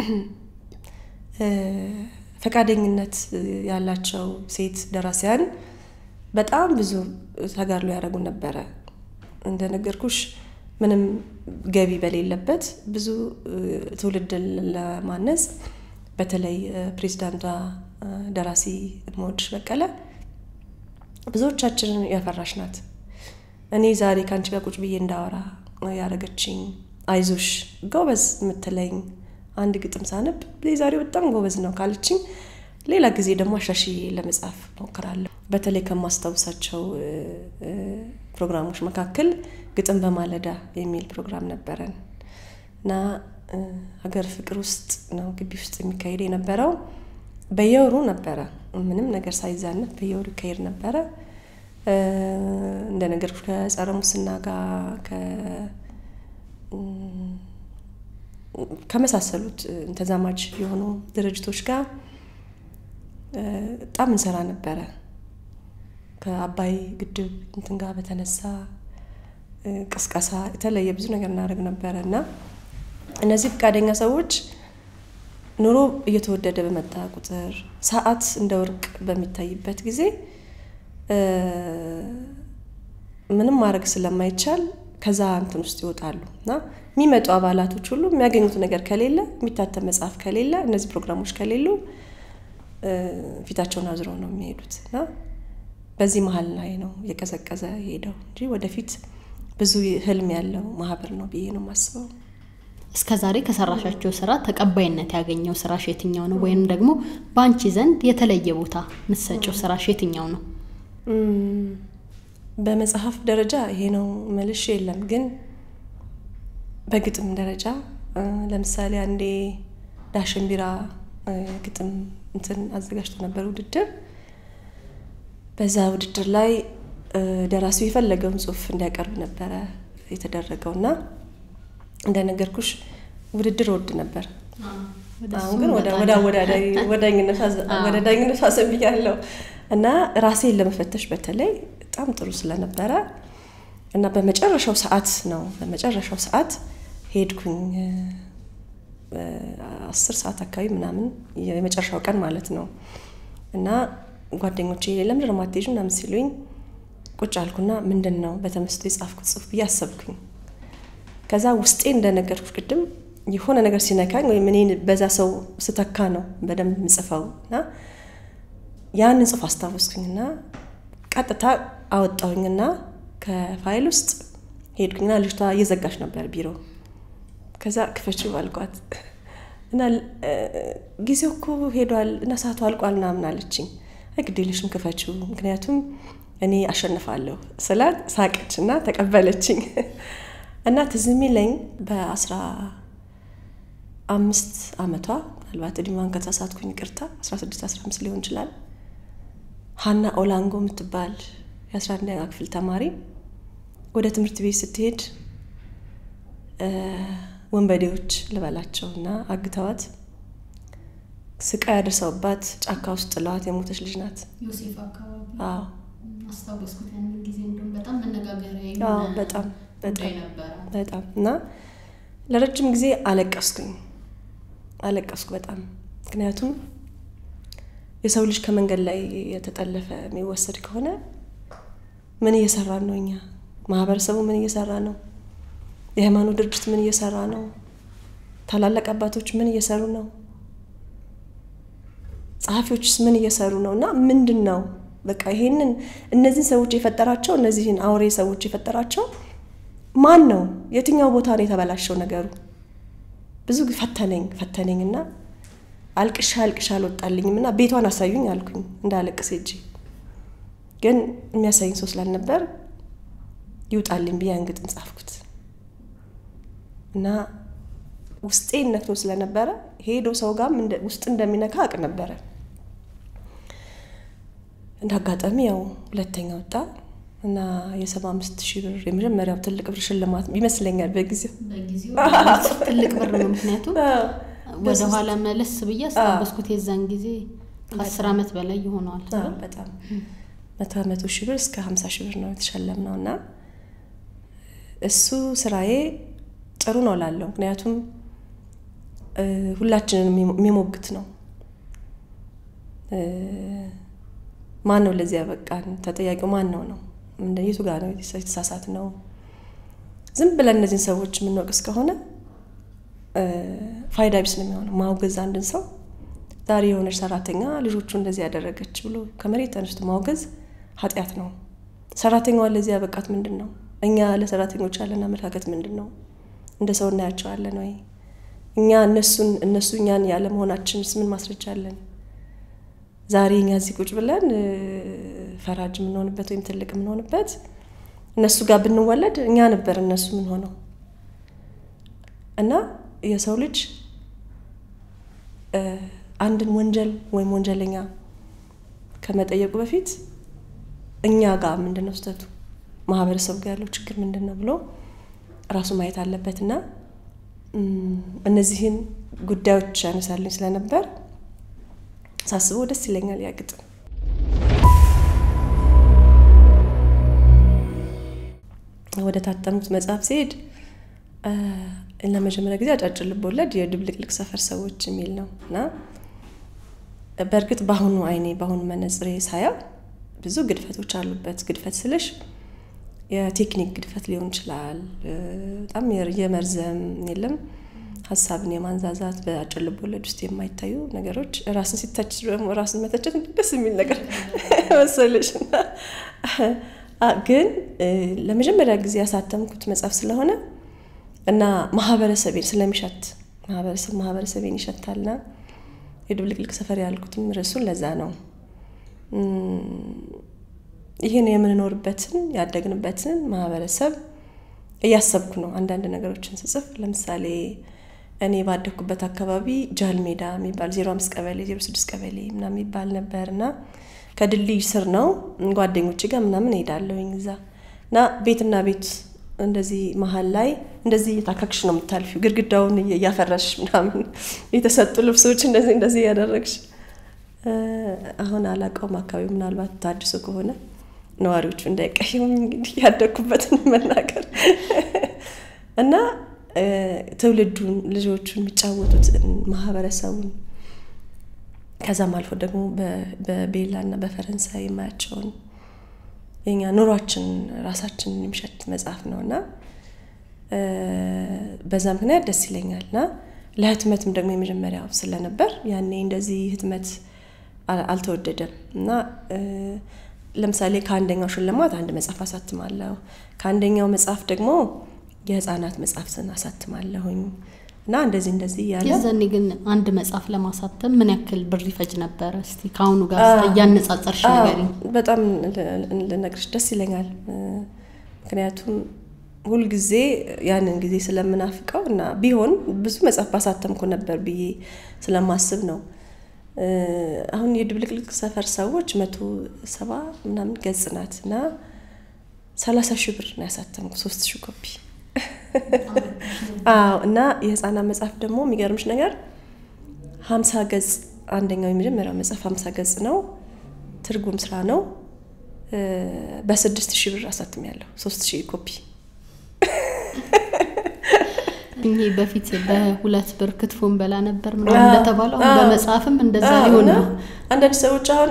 ፈቃደኝነት ያላቸው ሴት ደራሲያን በጣም ብዙ ተጋድሎ ያደረጉ ነበረ። እንደነገርኩሽ ምንም ገቢ በሌለበት ብዙ ትውልድን ለማነጽ በተለይ ፕሬዚዳንቷ ደራሲ እምወድሽ በቀለ ብዙዎቻችንን ያፈራሽ ናት። እኔ ዛሬ ከአንቺ ጋር ቁጭ ብዬ እንዳወራ ያደረገችኝ አይዞሽ ጎበዝ የምትለኝ አንድ ግጥም ሳነብ ዛሬው በጣም ጎበዝ ነው ካለችኝ ሌላ ጊዜ ደግሞ አሻሽዬ ለመጻፍ ሞክራለሁ። በተለይ ከማስታውሳቸው ፕሮግራሞች መካከል ግጥም በማለዳ የሚል ፕሮግራም ነበረን እና ሀገር ፍቅር ውስጥ ነው ግቢ ውስጥ የሚካሄድ የነበረው። በየወሩ ነበረ፣ ምንም ነገር ሳይዛነት በየወሩ ይካሄድ ነበረ። እንደነገርኩሽ ከጸረ ሙስና ጋር ከመሳሰሉት ተዛማጅ የሆኑ ድርጅቶች ጋር በጣም እንሰራ ነበረ። ከአባይ ግድብ እንትን ጋር በተነሳ ቅስቀሳ፣ የተለየ ብዙ ነገር እናደርግ ነበረ እና እነዚህ ፈቃደኛ ሰዎች ኑሮ እየተወደደ በመጣ ቁጥር ሰዓት እንደ ወርቅ በሚታይበት ጊዜ ምንም ማድረግ ስለማይቻል ከዛ እንትን ውስጥ ይወጣሉ እና የሚመጡ አባላቶች ሁሉ የሚያገኙት ነገር ከሌለ የሚታተም መጽሐፍ ከሌለ እነዚህ ፕሮግራሞች ከሌሉ ፊታቸውን አዝረው ነው የሚሄዱት እና በዚህ መሀል ላይ ነው እየቀዘቀዘ ሄደው እንጂ ወደፊት ብዙ ህልም ያለው ማህበር ነው ብዬ ነው የማስበው። እስከ ዛሬ ከሰራሻቸው ስራ ተቀባይነት ያገኘው ስራሽ የትኛው ነው? ወይም ደግሞ በአንቺ ዘንድ የተለየ ቦታ የምትሰጪው ስራሽ የትኛው ነው? በመጽሐፍ ደረጃ ይሄ ነው መልሽ የለም። ግን በግጥም ደረጃ ለምሳሌ አንዴ ዳሽን ቢራ ግጥም እንትን አዘጋጅቶ ነበር ውድድር። በዛ ውድድር ላይ ደራሲው የፈለገውን ጽሁፍ እንዲያቀርብ ነበረ የተደረገው እና እንደነገርኩሽ ውድድር ወድ ነበር። አሁን ግን ወደ ዳኝነቱ አዘንብያለሁ እና ራሴን ለመፈተሽ በተለይ በጣም ጥሩ ስለነበረ እና በመጨረሻው ሰዓት ነው በመጨረሻው ሰዓት ሄድኩኝ። አስር ሰዓት አካባቢ ምናምን የመጨረሻው ቀን ማለት ነው እና ጓደኞቼ ለምንድን ነው የማትሄጂው ምናምን ሲሉኝ ቁጭ አልኩና ምንድን ነው በተመስጦ የጻፍኩት ጽሁፍ ብዬ አሰብኩኝ። ከዛ ውስጤ እንደነገርኩሽ ቅድም የሆነ ነገር ሲነካኝ ወይም እኔን በዛ ሰው ስተካ ነው በደንብ የምጽፈው እና ያንን ጽሁፍ አስታወስኩኝና ቀጥታ አወጣሁኝና ከፋይል ውስጥ ሄድኩኝና ልጅቷ እየዘጋች ነበር ቢሮ። ከዛ ክፈችው አልኳት እና ጊዜው እኮ ሄዷል እና ሰዓቱ አልቋል ምናምን አለችኝ። ግድ የለሽም ክፈችው፣ ምክንያቱም እኔ አሸንፋለሁ ስላት ሳቀች እና ተቀበለችኝ። እና ትዝ የሚለኝ በአስራ አምስት አመቷ ምናልባት እድሜዋን ከተሳሳትኩኝ ይቅርታ፣ አስራ ስድስት አስራ አምስት ሊሆን ይችላል። ሀና ኦላንጎ የምትባል የአስራ አንደኛ ክፍል ተማሪ ወደ ትምህርት ቤት ስትሄድ ወንበዴዎች ልበላቸው እና አግተዋት ስቃይ ያደርሰውባት ጫካ ውስጥ ጥለዋት የሞተች ልጅ ናት። ዮሴፍ አካባቢ አዎ አስታወስኩት። ያንን ጊዜ እንደውም በጣም መነጋገሪያ አዎ፣ የሆነ በጣም ጉዳይ በጣም ነበረ። በጣም እና ለረጅም ጊዜ አለቀስኩኝ አለቀስኩ በጣም ምክንያቱም የሰው ልጅ ከመንገድ ላይ የተጠለፈ የሚወሰድ ከሆነ ምን እየሰራን ነው? እኛ ማህበረሰቡ ምን እየሰራ ነው? የሃይማኖት ድርጅት ምን እየሰራ ነው? ታላላቅ አባቶች ምን እየሰሩ ነው? ጸሐፊዎችስ ምን እየሰሩ ነው? እና ምንድን ነው በቃ ይሄንን እነዚህን ሰዎች የፈጠራቸው እነዚህን አውሬ ሰዎች የፈጠራቸው ማን ነው? የትኛው ቦታ ነው የተበላሸው ነገሩ? ብዙ ፈተነኝ ፈተነኝ እና አልቅሻ አልቅሻ አልወጣልኝም እና ቤቷን አሳዩኝ አልኩኝ እንዳለቅስ ሄጄ ግን የሚያሳይኝ ሰው ስላልነበር ይውጣልኝ ብዬ ያን ግጥም ጻፍኩት እና ውስጤን ነክቶ ስለነበረ ሄዶ ሰው ጋርም ውስጥ እንደሚነካ አውቅ ነበረ። እንደ አጋጣሚ ያው ሁለተኛ ወጣ እና የሰባ አምስት ሺህ ብር የመጀመሪያው ትልቅ ብር ሽልማት ይመስለኛል በጊዜው በጊዜው ትልቅ ብር ነው። ምክንያቱም ወደ ኋላ መለስ ብዬ አስታወስኩት የዛን ጊዜ ከአስር ዓመት በላይ ይሆነዋል። አዎ፣ በጣም መቶ መቶ ሺህ ብር እስከ ሀምሳ ሺህ ብር ነው የተሸለም ነው እና እሱ ስራዬ ጥሩ ነው ላለው ምክንያቱም ሁላችንን የሚሞግት ነው። ማን ነው ለዚህ ያበቃን? ተጠያቂው ማን ነው ነው የቱ ጋር ነው የተሳሳት ነው? ዝም ብለን እነዚህን ሰዎች የምንወቅስ ከሆነ ፋይዳ ቢስ ነው የሚሆነው። ማውገዝ አንድን ሰው ዛሬ የሆነች ሰራተኛ ልጆቹ እንደዚህ ያደረገች ብሎ ከመሬት ተነስቶ ማውገዝ ኃጢአት ነው። ሰራተኛዋን ለዚህ ያበቃት ምንድን ነው? እኛ ለሰራተኞች ያለን አመለካከት ምንድን ነው? እንደ ሰው እናያቸዋለን ወይ? እኛ እነሱን እነሱ እኛን ያለ መሆናችንስ ምን ማስረጃ አለን? ዛሬ እኛ እዚህ ቁጭ ብለን ፈራጅ የምንሆንበት ወይም ትልቅ የምንሆንበት እነሱ ጋር ብንወለድ እኛ ነበር እነሱ ምን ሆነው እና የሰው ልጅ አንድን ወንጀል ወይም ወንጀለኛ ከመጠየቁ በፊት እኛ ጋር ምንድን ነው ስህተቱ፣ ማህበረሰቡ ጋር ያለው ችግር ምንድን ነው ብሎ ራሱ ማየት አለበት እና እነዚህን ጉዳዮች ያነሳልኝ ስለነበር ሳስበው ደስ ይለኛል ያ ግጥም። ወደ ወደ ታተሙት መጽሐፍ ሲሄድ ለመጀመሪያ ጊዜ አጫጭር ልቦለድ የድብልቅልቅ ሰፈር ሰዎች የሚል ነው እና በእርግጥ በአሁኑ አይኔ በአሁኑ መነጽሬ ሳያው ብዙ ግድፈቶች አሉበት። ግድፈት ስልሽ የቴክኒክ ግድፈት ሊሆን ይችላል። በጣም የመርዘም የለም ሀሳብን የማንዛዛት በአጭር ልቦለድ ውስጥ የማይታዩ ነገሮች ራስን ሲተች ደግሞ ራስን መተቸት ደስ የሚል ነገር መሰለሽ እና ግን ለመጀመሪያ ጊዜ ያሳተምኩት መጽሐፍ ስለሆነ እና ማህበረሰቤን ስለሚሸት ማህበረሰብ ማህበረሰቤን ይሸታልና የድብልቅልቅ ሰፈር ያልኩትም ርዕሱን ለዛ ነው። ይህን የምንኖርበትን ያደግንበትን ማህበረሰብ እያሰብኩ ነው አንዳንድ ነገሮችን ስጽፍ። ለምሳሌ እኔ ባደግኩበት አካባቢ ጃል ሜዳ የሚባል ዜሮ አምስት ቀበሌ ዜሮ ስድስት ቀበሌ ምናምን የሚባል ነበር እና ከድልድይ ስር ነው ጓደኞች ጋር ምናምን እሄዳለሁኝ እዛ እና ቤትና ቤት እንደዚህ መሀል ላይ እንደዚህ እየታካክሽ ነው የምታልፊው፣ ግድግዳውን እያፈረሽ ምናምን የተሰጡ ልብሶች እንደዚህ እንደዚህ እያደረግሽ አሁን አላውቀውም። አካባቢ ምናልባት ታድሶ ከሆነ ነዋሪዎቹ እንዳይቀየሙ እንግዲህ ያደግኩበትን መናገር እና ትውልዱን ልጆቹን የሚጫወቱትን ማህበረሰቡን ከዛም አልፎ ደግሞ በቤላ እና በፈረንሳይ የማያቸውን የኛ ኑሯችን ራሳችንን የሚሸት መጽሐፍ ነው እና በዛ ምክንያት ደስ ይለኛል እና ለህትመትም ደግሞ የመጀመሪያው ስለነበር ያኔ እንደዚህ ህትመት አልተወደደም እና ለምሳሌ ከአንደኛው ሽልማት አንድ መጽሐፍ አሳትማለሁ። ከአንደኛው መጽሐፍ ደግሞ የህፃናት መጽሐፍትን አሳትማለሁኝ እና እንደዚህ እንደዚህ እያለ የዛኔ ግን አንድ መጽሐፍ ለማሳተም ምን ያክል ብር ይፈጅ ነበረ? እስቲ ከአሁኑ ጋር እያነጻጸርሽ ንገሪኝ። በጣም ልነግርሽ ደስ ይለኛል። ምክንያቱም ሁልጊዜ ያንን ጊዜ ስለምናፍቀው እና ቢሆን ብዙ መጽሐፍ ባሳተምኩ ነበር ብዬ ስለማስብ ነው። አሁን የድብልቅልቅ ሰፈር ሰዎች መቶ ሰባ ምናምን ገጽ ናት እና ሰላሳ ሺህ ብር ነው ያሳተምኩ ሶስት ሺህ ኮፒ አዎ እና የህፃናት መጽሐፍ ደግሞ የሚገርምሽ ነገር ሀምሳ ገጽ አንደኛው የመጀመሪያው መጽሐፍ ሀምሳ ገጽ ነው። ትርጉም ስራ ነው። በስድስት ሺህ ብር አሳትም ያለው ሶስት ሺህ ኮፒ ይሄ በፊት በሁለት ብር ክትፎን በላ ነበር ምናምን እንደተባለው አሁን በመጽሐፍም እንደዛ ሊሆን ነው። አንዳንድ ሰዎች አሁን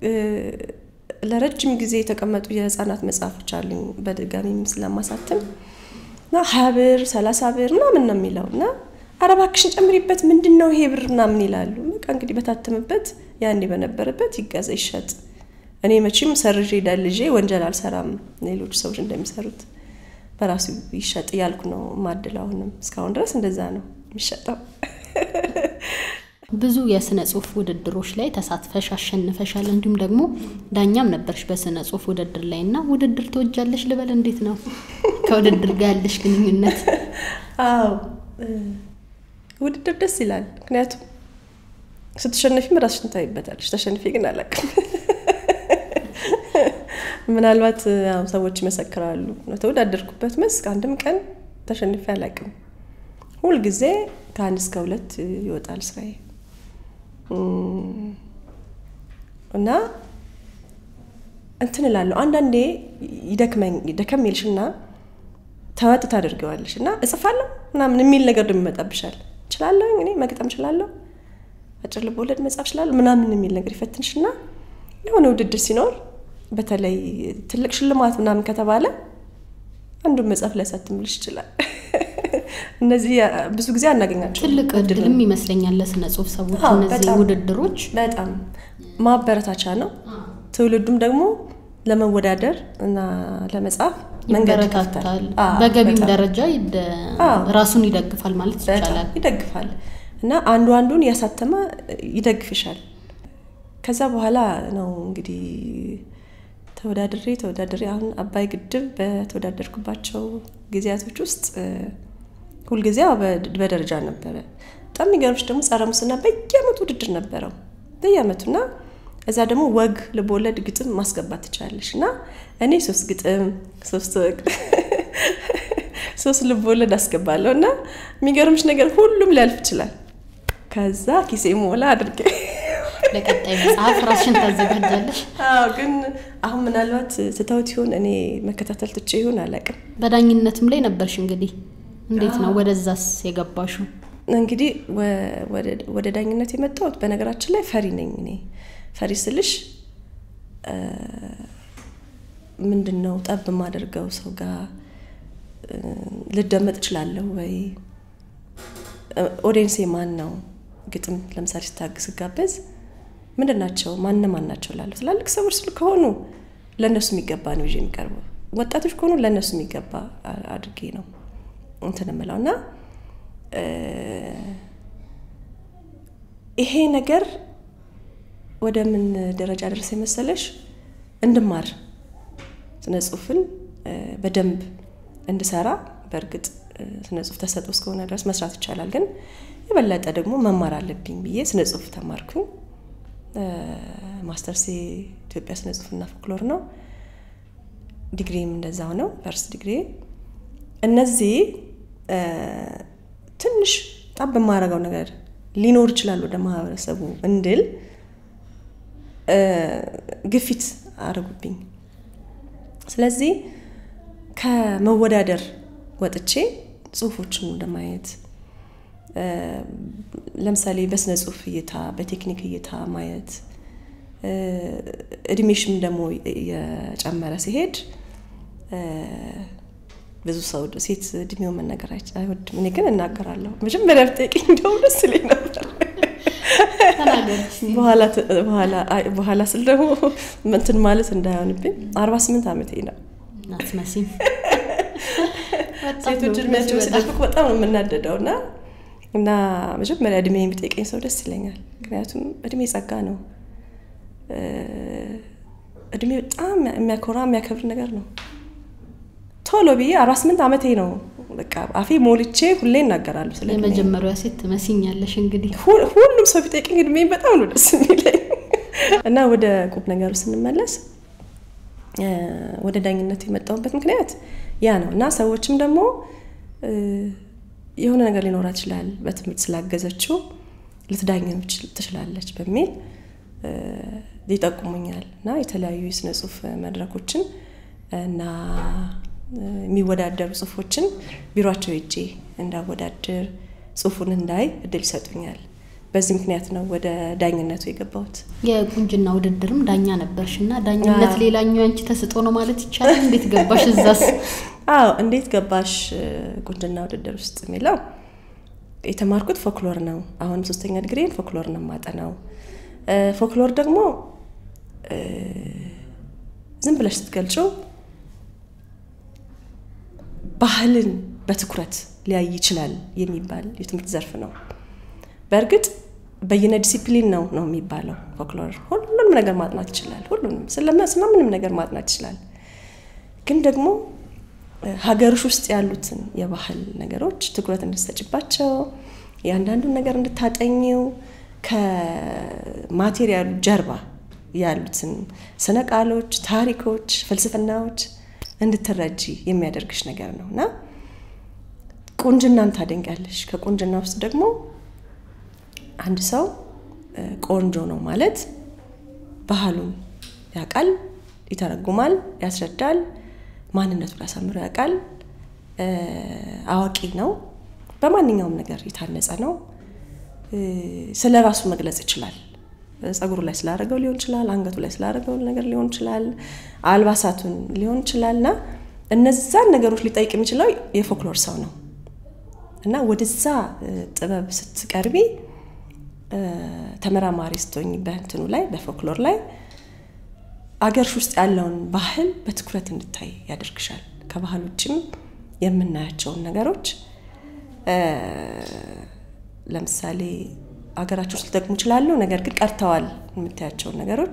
ለረጅም ጊዜ የተቀመጡ የህፃናት መጽሐፎች አሉኝ በድጋሚም ስለማሳትም እና ሀያ ብር ሰላሳ ብር ምናምን ነው የሚለው እና ኧረ እባክሽን ጨምሪበት ምንድን ነው ይሄ ብር ምናምን ይላሉ። በቃ እንግዲህ በታተምበት ያኔ በነበረበት ይገዛ ይሸጥ። እኔ መቼም ሰርዤ ደልዤ ወንጀል አልሰራም ሌሎች ሰዎች እንደሚሰሩት በራሱ ይሸጥ እያልኩ ነው ማድለው። አሁንም እስካሁን ድረስ እንደዛ ነው የሚሸጠው። ብዙ የስነ ጽሁፍ ውድድሮች ላይ ተሳትፈሽ አሸንፈሻል። እንዲሁም ደግሞ ዳኛም ነበርሽ በስነ ጽሁፍ ውድድር ላይ እና ውድድር ትወጃለሽ ልበል? እንዴት ነው ከውድድር ጋር ያለሽ ግንኙነት? አዎ ውድድር ደስ ይላል። ምክንያቱም ስትሸነፊም ራስሽን ታይበታለሽ። ተሸንፌ ግን አላውቅም። ምናልባት ሰዎች ይመሰክራሉ። ተወዳደርኩበት መስክ አንድም ቀን ተሸንፌ አላውቅም። ሁልጊዜ ከአንድ እስከ ሁለት ይወጣል ስራዬ እና እንትን እላለሁ። አንዳንዴ ይደክመኝ ደከም ይልሽና ተወጥ ታደርገዋለሽ እና እጽፋለሁ ምናምን የሚል ነገር ደግሞ ይመጣብሻል። እችላለሁ እኔ መግጠም እችላለሁ፣ አጭር ልቦለድ መጻፍ እችላለሁ ምናምን የሚል ነገር ይፈትንሽና የሆነ ውድድር ሲኖር በተለይ ትልቅ ሽልማት ምናምን ከተባለ አንዱን መጽሐፍ ሊያሳትምልሽ ይችላል። እነዚህ ብዙ ጊዜ አናገኛቸው። ትልቅ እድልም ይመስለኛል ለስነ ጽሁፍ ሰዎች እነዚህ ውድድሮች በጣም ማበረታቻ ነው። ትውልዱም ደግሞ ለመወዳደር እና ለመጻፍ መንገድ ይበረታታል። በገቢም ደረጃ ራሱን ይደግፋል ማለት ይቻላል። ይደግፋል እና አንዱ አንዱን እያሳተመ ይደግፍሻል። ከዛ በኋላ ነው እንግዲህ ተወዳድሬ ተወዳድሬ አሁን አባይ ግድብ በተወዳደርኩባቸው ጊዜያቶች ውስጥ ሁልጊዜ በደረጃ ነበረ። በጣም የሚገርምሽ ደግሞ ጸረ ሙስና በየአመቱ ውድድር ነበረው በየአመቱና እዛ ደግሞ ወግ ልቦለድ ግጥም ማስገባት ትችላለሽ እና እኔ ሶስት ግጥም ሶስት ወግ ሶስት ልቦለድ አስገባለሁ እና የሚገርምሽ ነገር ሁሉም ሊያልፍ ይችላል። ከዛ ኪሴ ሞላ አድርጌ ለቀጣይ መጽሐፍ ራስሽን ታዘጋጃለሽ። አዎ፣ ግን አሁን ምናልባት ትተውት ይሆን እኔ መከታተል ትቼ ይሆን አላውቅም። በዳኝነትም ላይ ነበርሽ እንግዲህ እንዴት ነው ወደዛስ የገባሹ? እንግዲህ ወደ ዳኝነት የመጣሁት በነገራችን ላይ ፈሪ ነኝ እኔ። ፈሪ ስልሽ ምንድን ነው ጠብ የማደርገው ሰው ጋር ልደመጥ እችላለሁ ወይ? ኦዲየንሴ ማን ነው? ግጥም ለምሳሌ ስታግዝ ስጋበዝ ምንድን ናቸው ማን ማን ናቸው ላለሁ ትላልቅ ሰዎች ስል ከሆኑ ለእነሱ የሚገባ ነው ይዤ የሚቀርበው። ወጣቶች ከሆኑ ለእነሱ የሚገባ አድርጌ ነው እንትን የምለው እና ይሄ ነገር ወደ ምን ደረጃ ደረሰ መሰለሽ? እንድማር ስነ ጽሁፍን በደንብ እንድሰራ በእርግጥ ስነ ጽሁፍ ተሰጥኦ እስከሆነ ድረስ መስራት ይቻላል፣ ግን የበለጠ ደግሞ መማር አለብኝ ብዬ ስነ ጽሁፍ ተማርኩኝ። ማስተርሴ ኢትዮጵያ ስነ ጽሁፍና ፎክሎር ነው። ዲግሪም እንደዛው ነው፣ ፈርስት ዲግሪ። እነዚህ ትንሽ ጣም በማረገው ነገር ሊኖር ይችላል ወደ ማህበረሰቡ እንድል ግፊት አድርጉብኝ። ስለዚህ ከመወዳደር ወጥቼ ጽሁፎችን ወደ ማየት ለምሳሌ በስነ ጽሁፍ እይታ፣ በቴክኒክ እይታ ማየት እድሜሽም ደግሞ የጨመረ ሲሄድ ብዙ ሰው ሴት እድሜው መነገር አይወድም። እኔ ግን እናገራለሁ። መጀመሪያ ብትጠይቂኝ እንደውም ደስ ይለኝ ነበር። በኋላ ስል ደግሞ እንትን ማለት እንዳይሆንብኝ አርባ ስምንት ዓመቴ ነው። አትመሲም። ሴቶች እድሜያቸው ሲደብቅ በጣም ነው የምናደደው እና እና መጀመሪያ እድሜ የሚጠይቀኝ ሰው ደስ ይለኛል። ምክንያቱም እድሜ ጸጋ ነው። እድሜ በጣም የሚያኮራ የሚያከብር ነገር ነው። ቶሎ ብዬ አርባ ስምንት ዓመቴ ነው። በቃ አፌ ሞልቼ ሁሌ እናገራለሁ። ስለ የመጀመሪያዋ ሴት ትመስኛለሽ። እንግዲህ ሁሉም ሰው ቢጠይቀኝ እድሜ በጣም ነው ደስ የሚለኝ እና ወደ ቁም ነገሩ ስንመለስ ወደ ዳኝነት የመጣሁበት ምክንያት ያ ነው እና ሰዎችም ደግሞ የሆነ ነገር ሊኖራት ይችላል በትምህርት ስላገዘችው ልትዳኝም ትችላለች በሚል ይጠቁሙኛል እና የተለያዩ የስነ ጽሁፍ መድረኮችን እና የሚወዳደሩ ጽሁፎችን ቢሯቸው ሄጄ እንዳወዳድር ጽሁፉን እንዳይ እድል ይሰጡኛል። በዚህ ምክንያት ነው ወደ ዳኝነቱ የገባሁት። የቁንጅና ውድድርም ዳኛ ነበርሽ እና ዳኝነት ሌላኛው አንቺ ተስጦ ነው ማለት ይቻላል። እንዴት ገባሽ እዛስ? አዎ እንዴት ገባሽ ቁንጅና ውድድር ውስጥ የሚለው የተማርኩት ፎክሎር ነው። አሁን ሶስተኛ ዲግሪን ፎክሎር ነው የማጠናው። ፎክሎር ደግሞ ዝም ብለሽ ስትገልጪው ባህልን በትኩረት ሊያይ ይችላል የሚባል የትምህርት ዘርፍ ነው። በእርግጥ በየነ ዲሲፕሊን ነው ነው የሚባለው ፎክሎር ሁሉንም ነገር ማጥናት ይችላል። ሁሉንም ስለምንም ነገር ማጥናት ይችላል። ግን ደግሞ ሀገርሽ ውስጥ ያሉትን የባህል ነገሮች ትኩረት እንድትሰጭባቸው የአንዳንዱን ነገር እንድታጠኘው ከማቴሪያሉ ጀርባ ያሉትን ስነ ቃሎች፣ ታሪኮች፣ ፍልስፍናዎች እንድትረጂ የሚያደርግሽ ነገር ነው እና ቁንጅናን ታደንቂያለሽ። ከቁንጅና ውስጥ ደግሞ አንድ ሰው ቆንጆ ነው ማለት ባህሉን ያውቃል፣ ይተረጉማል፣ ያስረዳል፣ ማንነቱን አሳምሮ ያውቃል፣ አዋቂ ነው፣ በማንኛውም ነገር የታነጸ ነው፣ ስለ ራሱ መግለጽ ይችላል። ጸጉሩ ላይ ስላደረገው ሊሆን ይችላል፣ አንገቱ ላይ ስላደረገው ነገር ሊሆን ይችላል፣ አልባሳቱን ሊሆን ይችላል እና እነዛን ነገሮች ሊጠይቅ የሚችለው የፎክሎር ሰው ነው እና ወደዛ ጥበብ ስትቀርቢ ተመራማሪ ስትሆኝ በእንትኑ ላይ በፎክሎር ላይ አገርሽ ውስጥ ያለውን ባህል በትኩረት እንድታይ ያደርግሻል። ከባህል ውጭም የምናያቸውን ነገሮች ለምሳሌ አገራችን ውስጥ ሊጠቅሙ ይችላሉ፣ ነገር ግን ቀርተዋል የምታያቸውን ነገሮች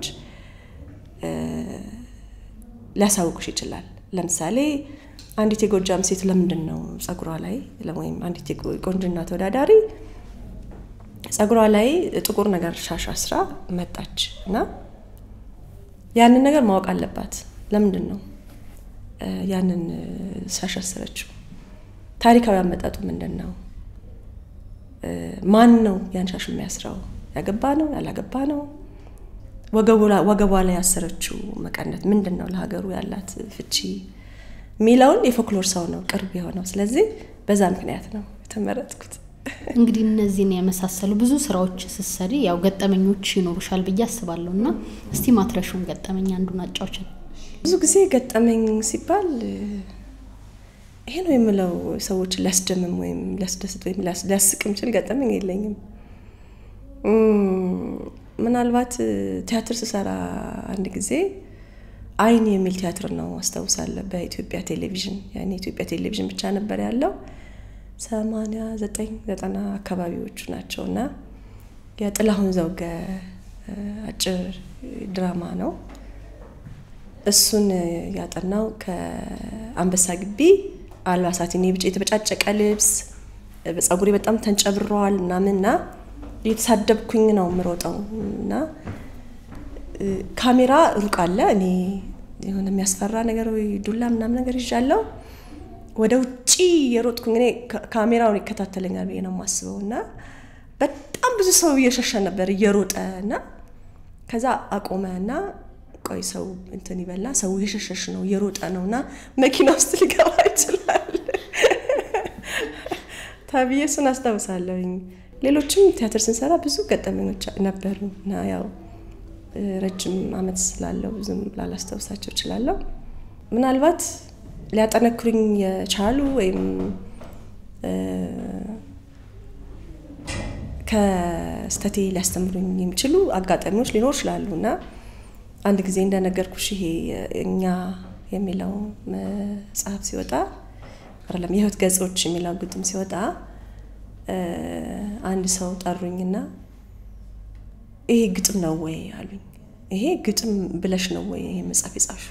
ሊያሳውቁሽ ይችላል። ለምሳሌ አንዲት የጎጃም ሴት ለምንድን ነው ጸጉሯ ላይ ወይም አንዲት የቆንጅና ተወዳዳሪ ጸጉሯ ላይ ጥቁር ነገር ሻሽ አስራ መጣች እና ያንን ነገር ማወቅ አለባት። ለምንድን ነው ያንን ሻሽ አሰረችው? ታሪካዊ አመጣጡ ምንድን ነው? ማን ነው ያን ሻሽ የሚያስረው? ያገባ ነው? ያላገባ ነው? ወገቧ ላይ ያሰረችው መቀነት ምንድን ነው ለሀገሩ ያላት ፍቺ የሚለውን የፎክሎር ሰው ነው ቅርብ የሆነው። ስለዚህ በዛ ምክንያት ነው የተመረጥኩት። እንግዲህ እነዚህን የመሳሰሉ ብዙ ስራዎች ስትሰሪ ያው ገጠመኞች ይኖሩሻል ብዬ አስባለሁ እና እስቲ ማትረሹን ገጠመኝ አንዱን አጫዎችን። ብዙ ጊዜ ገጠመኝ ሲባል ይሄ ነው የምለው ሰዎችን ሊያስደምም ወይም ሊያስደስት ወይም ሊያስቅ የሚችል ገጠመኝ የለኝም። ምናልባት ቲያትር ስሰራ አንድ ጊዜ አይን የሚል ቲያትር ነው አስታውሳለሁ። በኢትዮጵያ ቴሌቪዥን ያኔ ኢትዮጵያ ቴሌቪዥን ብቻ ነበር ያለው። ሰማንያ ዘጠኝ ዘጠና አካባቢዎቹ ናቸው እና የጥላሁን ዘውገ አጭር ድራማ ነው። እሱን ያጠናው ከአንበሳ ግቢ አልባሳት እኔ ብቻ የተበጫጨቀ ልብስ በፀጉሬ በጣም ተንጨብረዋል ምናምንና የተሳደብኩኝ ነው የምሮጠው እና ካሜራ ሩቅ አለ። እኔ የሆነ የሚያስፈራ ነገር ወይ ዱላ ምናምን ነገር ይዣለሁ። ወደ ውጪ የሮጥኩኝ እኔ ካሜራውን ይከታተለኛል ብዬ ነው የማስበው እና በጣም ብዙ ሰው እየሸሸ ነበር እየሮጠ እና ከዛ አቆመ እና ቆይ ሰው እንትን ይበላ ሰው የሸሸሽ ነው እየሮጠ ነው እና መኪና ውስጥ ሊገባ ይችላል ተብዬ እሱን አስታውሳለሁኝ። ሌሎችም ቲያትር ስንሰራ ብዙ ገጠመኞች ነበሩ እና ያው ረጅም ዓመት ስላለው ብዙም ላላስታውሳቸው እችላለሁ። ምናልባት ሊያጠነክሩኝ የቻሉ ወይም ከስተቴ ሊያስተምሩኝ የሚችሉ አጋጣሚዎች ሊኖር ይችላሉ እና አንድ ጊዜ እንደነገርኩሽ ይሄ እኛ የሚለው መጽሐፍ ሲወጣ አይደለም የህይወት ገጾች የሚለው ግጥም ሲወጣ አንድ ሰው ጠሩኝና ይሄ ግጥም ነው ወይ አሉኝ። ይሄ ግጥም ብለሽ ነው ወይ ይሄ መጽሐፍ የጻፍሽው?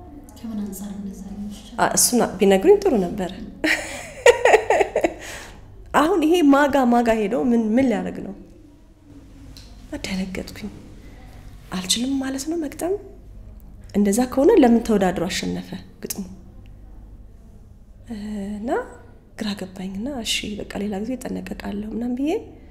እሱን ቢነግሩኝ ጥሩ ነበረ። አሁን ይሄ ማጋ ማጋ ሄደው ምን ምን ሊያደርግ ነው? አደነገጥኩኝ። አልችልም ማለት ነው መግጠም። እንደዛ ከሆነ ለምን ተወዳድሮ አሸነፈ ግጥሙ? እና ግራ ገባኝና እሺ በቃ ሌላ ጊዜ እጠነቀቃለሁ ምናምን ብዬ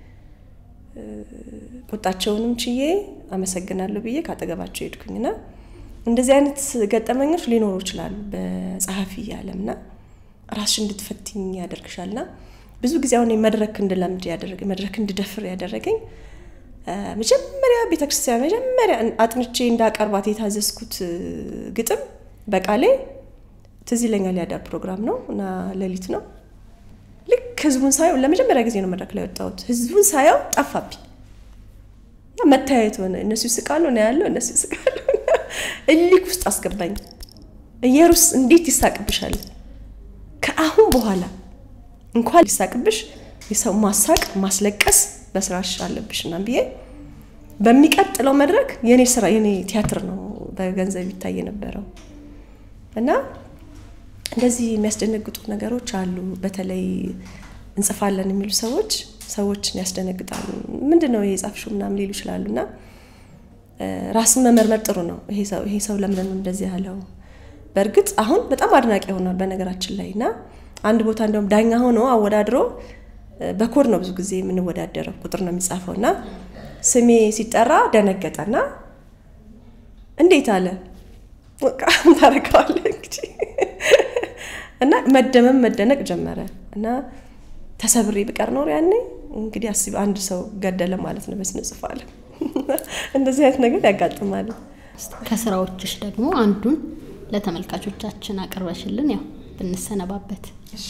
ቁጣቸውንም ችዬ አመሰግናለሁ ብዬ ካጠገባቸው ሄድኩኝና እንደዚህ አይነት ገጠመኞች ሊኖሩ ይችላሉ በጸሐፊ ዓለምና ራስሽ እንድትፈትኝ ያደርግሻልና ብዙ ጊዜ አሁን መድረክ እንድለምድ ያደረገ መድረክ እንድደፍር ያደረገኝ መጀመሪያ ቤተክርስቲያን መጀመሪያ አጥንቼ እንዳቀርባት የታዘዝኩት ግጥም በቃሌ ትዝ ይለኛል። ያዳ ፕሮግራም ነው እና ሌሊት ነው። ልክ ህዝቡን ሳየው ለመጀመሪያ ጊዜ ነው መድረክ ላይ ወጣሁት። ህዝቡን ሳየው ጠፋብኝ። መታየት ሆነ። እነሱ ይስቃሉ ነው ያለው፣ እነሱ ይስቃሉ። እሊክ ውስጥ አስገባኝ። ኢየሩስ እንዴት ይሳቅብሻል? ከአሁን በኋላ እንኳን ሊሳቅብሽ የሰው ማሳቅ ማስለቀስ በስራሽ አለብሽ እና ብዬ በሚቀጥለው መድረክ የኔ ስራ የኔ ቲያትር ነው በገንዘብ ይታይ የነበረው እና እንደዚህ የሚያስደነግጡ ነገሮች አሉ። በተለይ እንጽፋለን የሚሉ ሰዎች ሰዎችን ያስደነግጣሉ። ምንድን ነው የጻፍሽው ምናምን ሊሉ ይችላሉ እና ራስን መመርመር ጥሩ ነው። ይሄ ሰው ለምንድን ነው እንደዚህ ያለው? በእርግጥ አሁን በጣም አድናቂ ሆኗል በነገራችን ላይ እና አንድ ቦታ እንደውም ዳኛ ሆኖ አወዳድሮ በኮድ ነው ብዙ ጊዜ የምንወዳደረው ቁጥር ነው የሚጻፈው እና ስሜ ሲጠራ ደነገጠና እንዴት አለ በቃ ታረገዋለህ እንግዲህ እና መደመም መደነቅ ጀመረ እና ተሰብሬ ብቀር ኖር ያኔ እንግዲህ አስቢ አንድ ሰው ገደለ ማለት ነው በስነ ጽሑፍ ዓለም እንደዚህ አይነት ነገር ያጋጥማል። ከስራዎችሽ ደግሞ አንዱን ለተመልካቾቻችን አቅርበሽልን ያው ብንሰነባበት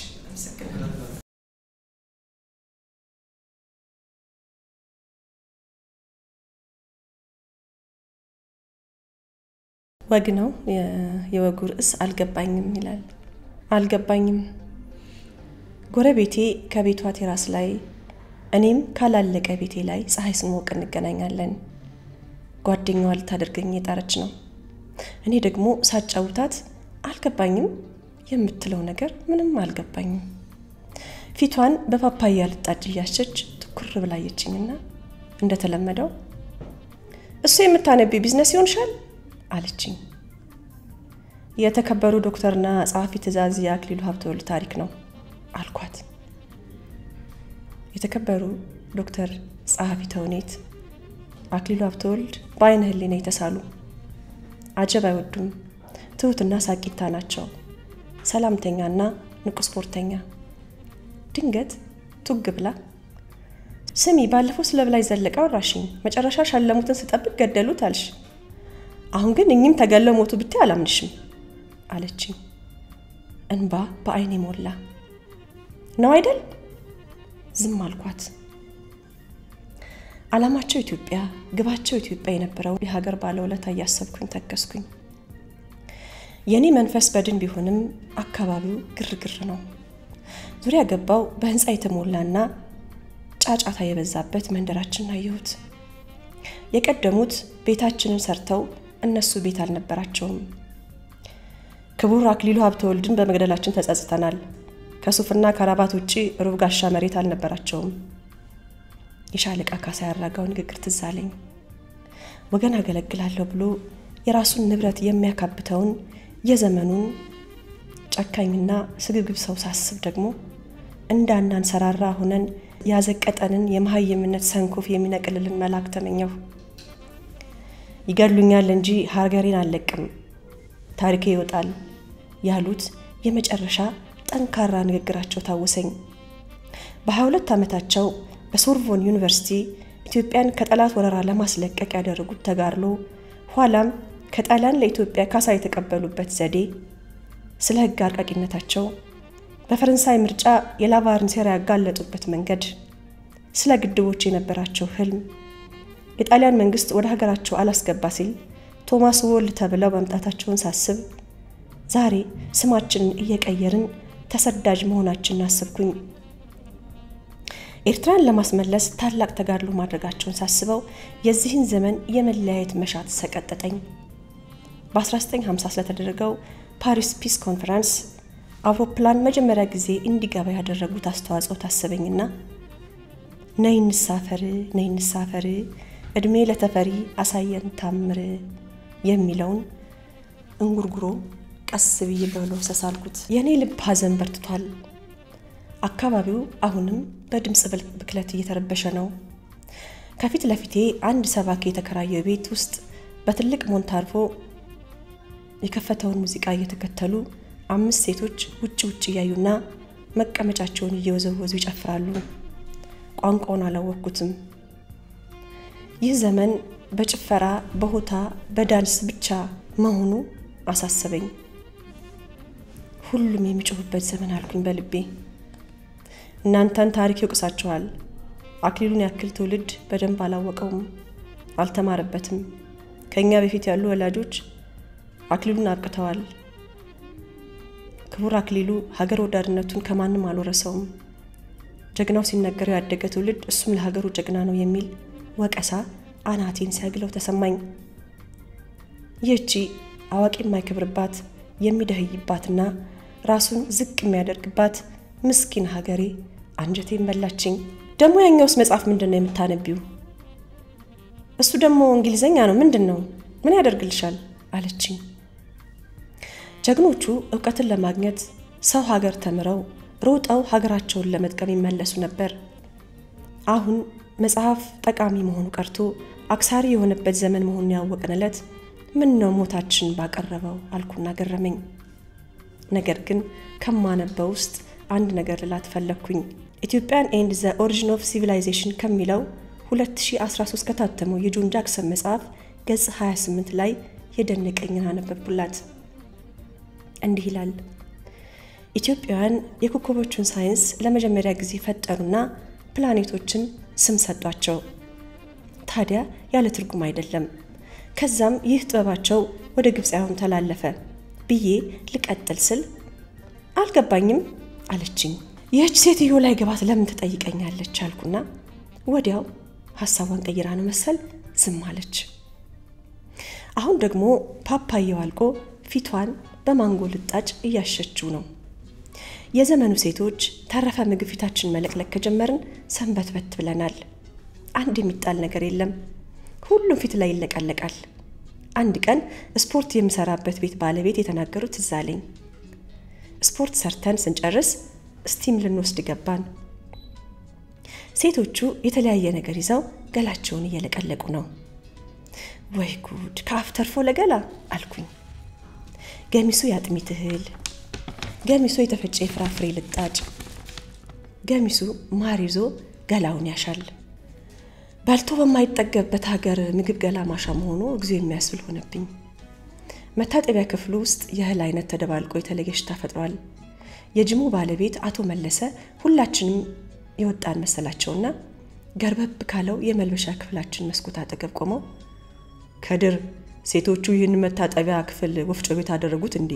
ወግ ነው። የወጉ ርዕስ አልገባኝም ይላል። አልገባኝም ጎረቤቴ ከቤቷ ቴራስ ላይ እኔም ካላለቀ ቤቴ ላይ ፀሐይ ስንሞቅ እንገናኛለን። ጓደኛዋ ልታደርገኝ የጣረች ነው። እኔ ደግሞ ሳጫውታት አልገባኝም የምትለው ነገር ምንም አልገባኝም። ፊቷን በፓፓያ ልጣጭ እያሸች ትኩር ብላየችኝና እንደተለመደው እሱ የምታነቢ ቢዝነስ ይሆንሻል አለችኝ። የተከበሩ ዶክተርና ጸሐፊ ትእዛዝ የአክሊሉ ሀብተወልድ ታሪክ ነው አልኳት። የተከበሩ ዶክተር ጸሐፊ ተውኔት አክሊሉ ሀብተወልድ በአይነ ህሊና የተሳሉ አጀብ አይወዱም። ትሁትና ሳቂታ ናቸው። ሰላምተኛና ንቁ ስፖርተኛ። ድንገት ቱግ ብላ ስሚ፣ ባለፈው ስለ በላይ ዘለቀ አወራሽኝ። መጨረሻ ሻለሙትን ስጠብቅ ገደሉት አልሽ። አሁን ግን እኚህም ተገለው ሞቱ ብታይ አላምንሽም አለችኝ። እንባ በአይኔ ሞላ። ነው አይደል? ዝም አልኳት። ዓላማቸው ኢትዮጵያ፣ ግባቸው ኢትዮጵያ የነበረው የሀገር ባለውለታ እያሰብኩኝ ተከስኩኝ። የእኔ መንፈስ በድን ቢሆንም አካባቢው ግርግር ነው። ዙሪያ ገባው በህንፃ የተሞላና ጫጫታ የበዛበት መንደራችን አየሁት። የቀደሙት ቤታችንን ሰርተው እነሱ ቤት አልነበራቸውም። ክቡር አክሊሉ ሀብተወልድን በመግደላችን ተጸጽተናል። ከሱፍና ከራባት ውጪ ሩብ ጋሻ መሬት አልነበራቸውም። የሻለቃ ካሳ ያራጋው ንግግር ትዝ አለኝ። ወገን አገለግላለሁ ብሎ የራሱን ንብረት የሚያካብተውን የዘመኑን ጨካኝና ስግብግብ ሰው ሳስብ ደግሞ እንዳናንሰራራ ሆነን ያዘቀጠንን የመሀይምነት ሰንኮፍ የሚነቅልልን መልአክ ተመኘሁ። ይገድሉኛል እንጂ ሀገሬን አልለቅም፣ ታሪኬ ይወጣል ያሉት የመጨረሻ ጠንካራ ንግግራቸው ታወሰኝ። በ22 ዓመታቸው በሶርቦን ዩኒቨርሲቲ ኢትዮጵያን ከጠላት ወረራ ለማስለቀቅ ያደረጉት ተጋድሎ ኋላም ከጣሊያን ለኢትዮጵያ ካሳ የተቀበሉበት ዘዴ፣ ስለ ሕግ አርቃቂነታቸው፣ በፈረንሳይ ምርጫ የላቫርን ሴራ ያጋለጡበት መንገድ፣ ስለ ግድቦች የነበራቸው ህልም፣ የጣሊያን መንግስት ወደ ሀገራቸው አላስገባ ሲል ቶማስ ወልድ ተብለው መምጣታቸውን ሳስብ ዛሬ ስማችንን እየቀየርን ተሰዳጅ መሆናችንን አስብኩኝ። ኤርትራን ለማስመለስ ታላቅ ተጋድሎ ማድረጋቸውን ሳስበው የዚህን ዘመን የመለያየት መሻት ሰቀጠጠኝ። በ1950 ስለተደረገው ፓሪስ ፒስ ኮንፈረንስ አውሮፕላን መጀመሪያ ጊዜ እንዲገባ ያደረጉት አስተዋጽኦ ታሰበኝና ነይ እንሳፈር፣ ነይ እንሳፈር፣ እድሜ ለተፈሪ አሳየን ታምር የሚለውን እንጉርጉሮ ቀስ ብዬ በመለውሰስ አልኩት። የእኔ ልብ ሐዘን በርትቷል። አካባቢው አሁንም በድምፅ ብክለት እየተረበሸ ነው። ከፊት ለፊቴ አንድ ሰባኪ የተከራየው ቤት ውስጥ በትልቅ ሞንታርቮ የከፈተውን ሙዚቃ እየተከተሉ አምስት ሴቶች ውጭ ውጭ እያዩና መቀመጫቸውን እየወዘወዙ ይጨፍራሉ። ቋንቋውን አላወቅኩትም። ይህ ዘመን በጭፈራ በሆታ በዳንስ ብቻ መሆኑ አሳሰበኝ። ሁሉም የሚጮሁበት ዘመን አልኩኝ በልቤ። እናንተን ታሪክ ይወቅሳችኋል። አክሊሉን ያክል ትውልድ በደንብ አላወቀውም፣ አልተማረበትም። ከእኛ በፊት ያሉ ወላጆች አክሊሉን አብቅተዋል። ክቡር አክሊሉ ሀገር ወዳድነቱን ከማንም አልወረሰውም። ጀግናው ሲነገረው ያደገ ትውልድ እሱም ለሀገሩ ጀግና ነው የሚል ወቀሳ አናቴን ሲያግለው ተሰማኝ። ይህቺ አዋቂ የማይከብርባት የሚደህይባትና ራሱን ዝቅ የሚያደርግባት ምስኪን ሀገሬ አንጀቴን በላችኝ። ደግሞ ያኛውስ መጽሐፍ ምንድን ነው የምታነቢው? እሱ ደግሞ እንግሊዘኛ ነው። ምንድን ነው? ምን ያደርግልሻል? አለችኝ። ጀግኖቹ እውቀትን ለማግኘት ሰው ሀገር ተምረው ሮጠው ሀገራቸውን ለመጥቀም ይመለሱ ነበር። አሁን መጽሐፍ ጠቃሚ መሆኑ ቀርቶ አክሳሪ የሆነበት ዘመን መሆኑን ያወቅንለት ምን ነው ሞታችን ባቀረበው አልኩና ገረመኝ። ነገር ግን ከማነበው ውስጥ አንድ ነገር ልላት ፈለግኩኝ። ኢትዮጵያን ኤንድ ዘ ኦሪጂን ኦፍ ሲቪላይዜሽን ከሚለው 2013 ከታተመው የጆን ጃክሰን መጽሐፍ ገጽ 28 ላይ የደነቀኝን አነበብኩላት። እንዲህ ይላል። ኢትዮጵያውያን የኮከቦቹን ሳይንስ ለመጀመሪያ ጊዜ ፈጠሩና ፕላኔቶችን ስም ሰጧቸው። ታዲያ ያለ ትርጉም አይደለም። ከዛም ይህ ጥበባቸው ወደ ግብፃውያን ተላለፈ ብዬ ልቀጥል ስል አልገባኝም አለችኝ። ይህች ሴትዮ ላይ ገባት ለምን ትጠይቀኛለች አልኩና ወዲያው ሀሳቧን ቀይራ ነው መሰል ዝም አለች። አሁን ደግሞ ፓፓየው አልቆ ፊቷን በማንጎ ልጣጭ እያሸችው ነው። የዘመኑ ሴቶች ተረፈ ምግብ ፊታችን መለቅለቅ ከጀመርን ሰንበትበት ብለናል። አንድ የሚጣል ነገር የለም። ሁሉም ፊት ላይ ይለቀለቃል። አንድ ቀን ስፖርት የምሰራበት ቤት ባለቤት የተናገሩት ትዝ አለኝ። ስፖርት ሰርተን ስንጨርስ ስቲም ልንወስድ ገባን። ሴቶቹ የተለያየ ነገር ይዘው ገላቸውን እየለቀለቁ ነው። ወይ ጉድ! ከአፍ ተርፎ ለገላ አልኩኝ። ገሚሱ የአጥሚት እህል፣ ገሚሱ የተፈጨ የፍራፍሬ ልጣጭ፣ ገሚሱ ማር ይዞ ገላውን ያሻል። በልቶ በማይጠገብበት ሀገር ምግብ ገላ ማሻ መሆኑ እግዚኦ የሚያስብል ሆነብኝ። መታጠቢያ ክፍሉ ውስጥ የእህል አይነት ተደባልቆ የተለየ ሽታ ፈጥሯል። የጅሙ ባለቤት አቶ መለሰ ሁላችንም የወጣን መሰላቸውና ገርበብ ካለው የመልበሻ ክፍላችን መስኮት አጠገብ ቆመው ከድር ሴቶቹ ይህን መታጠቢያ ክፍል ወፍጮ ቤት አደረጉት እንዴ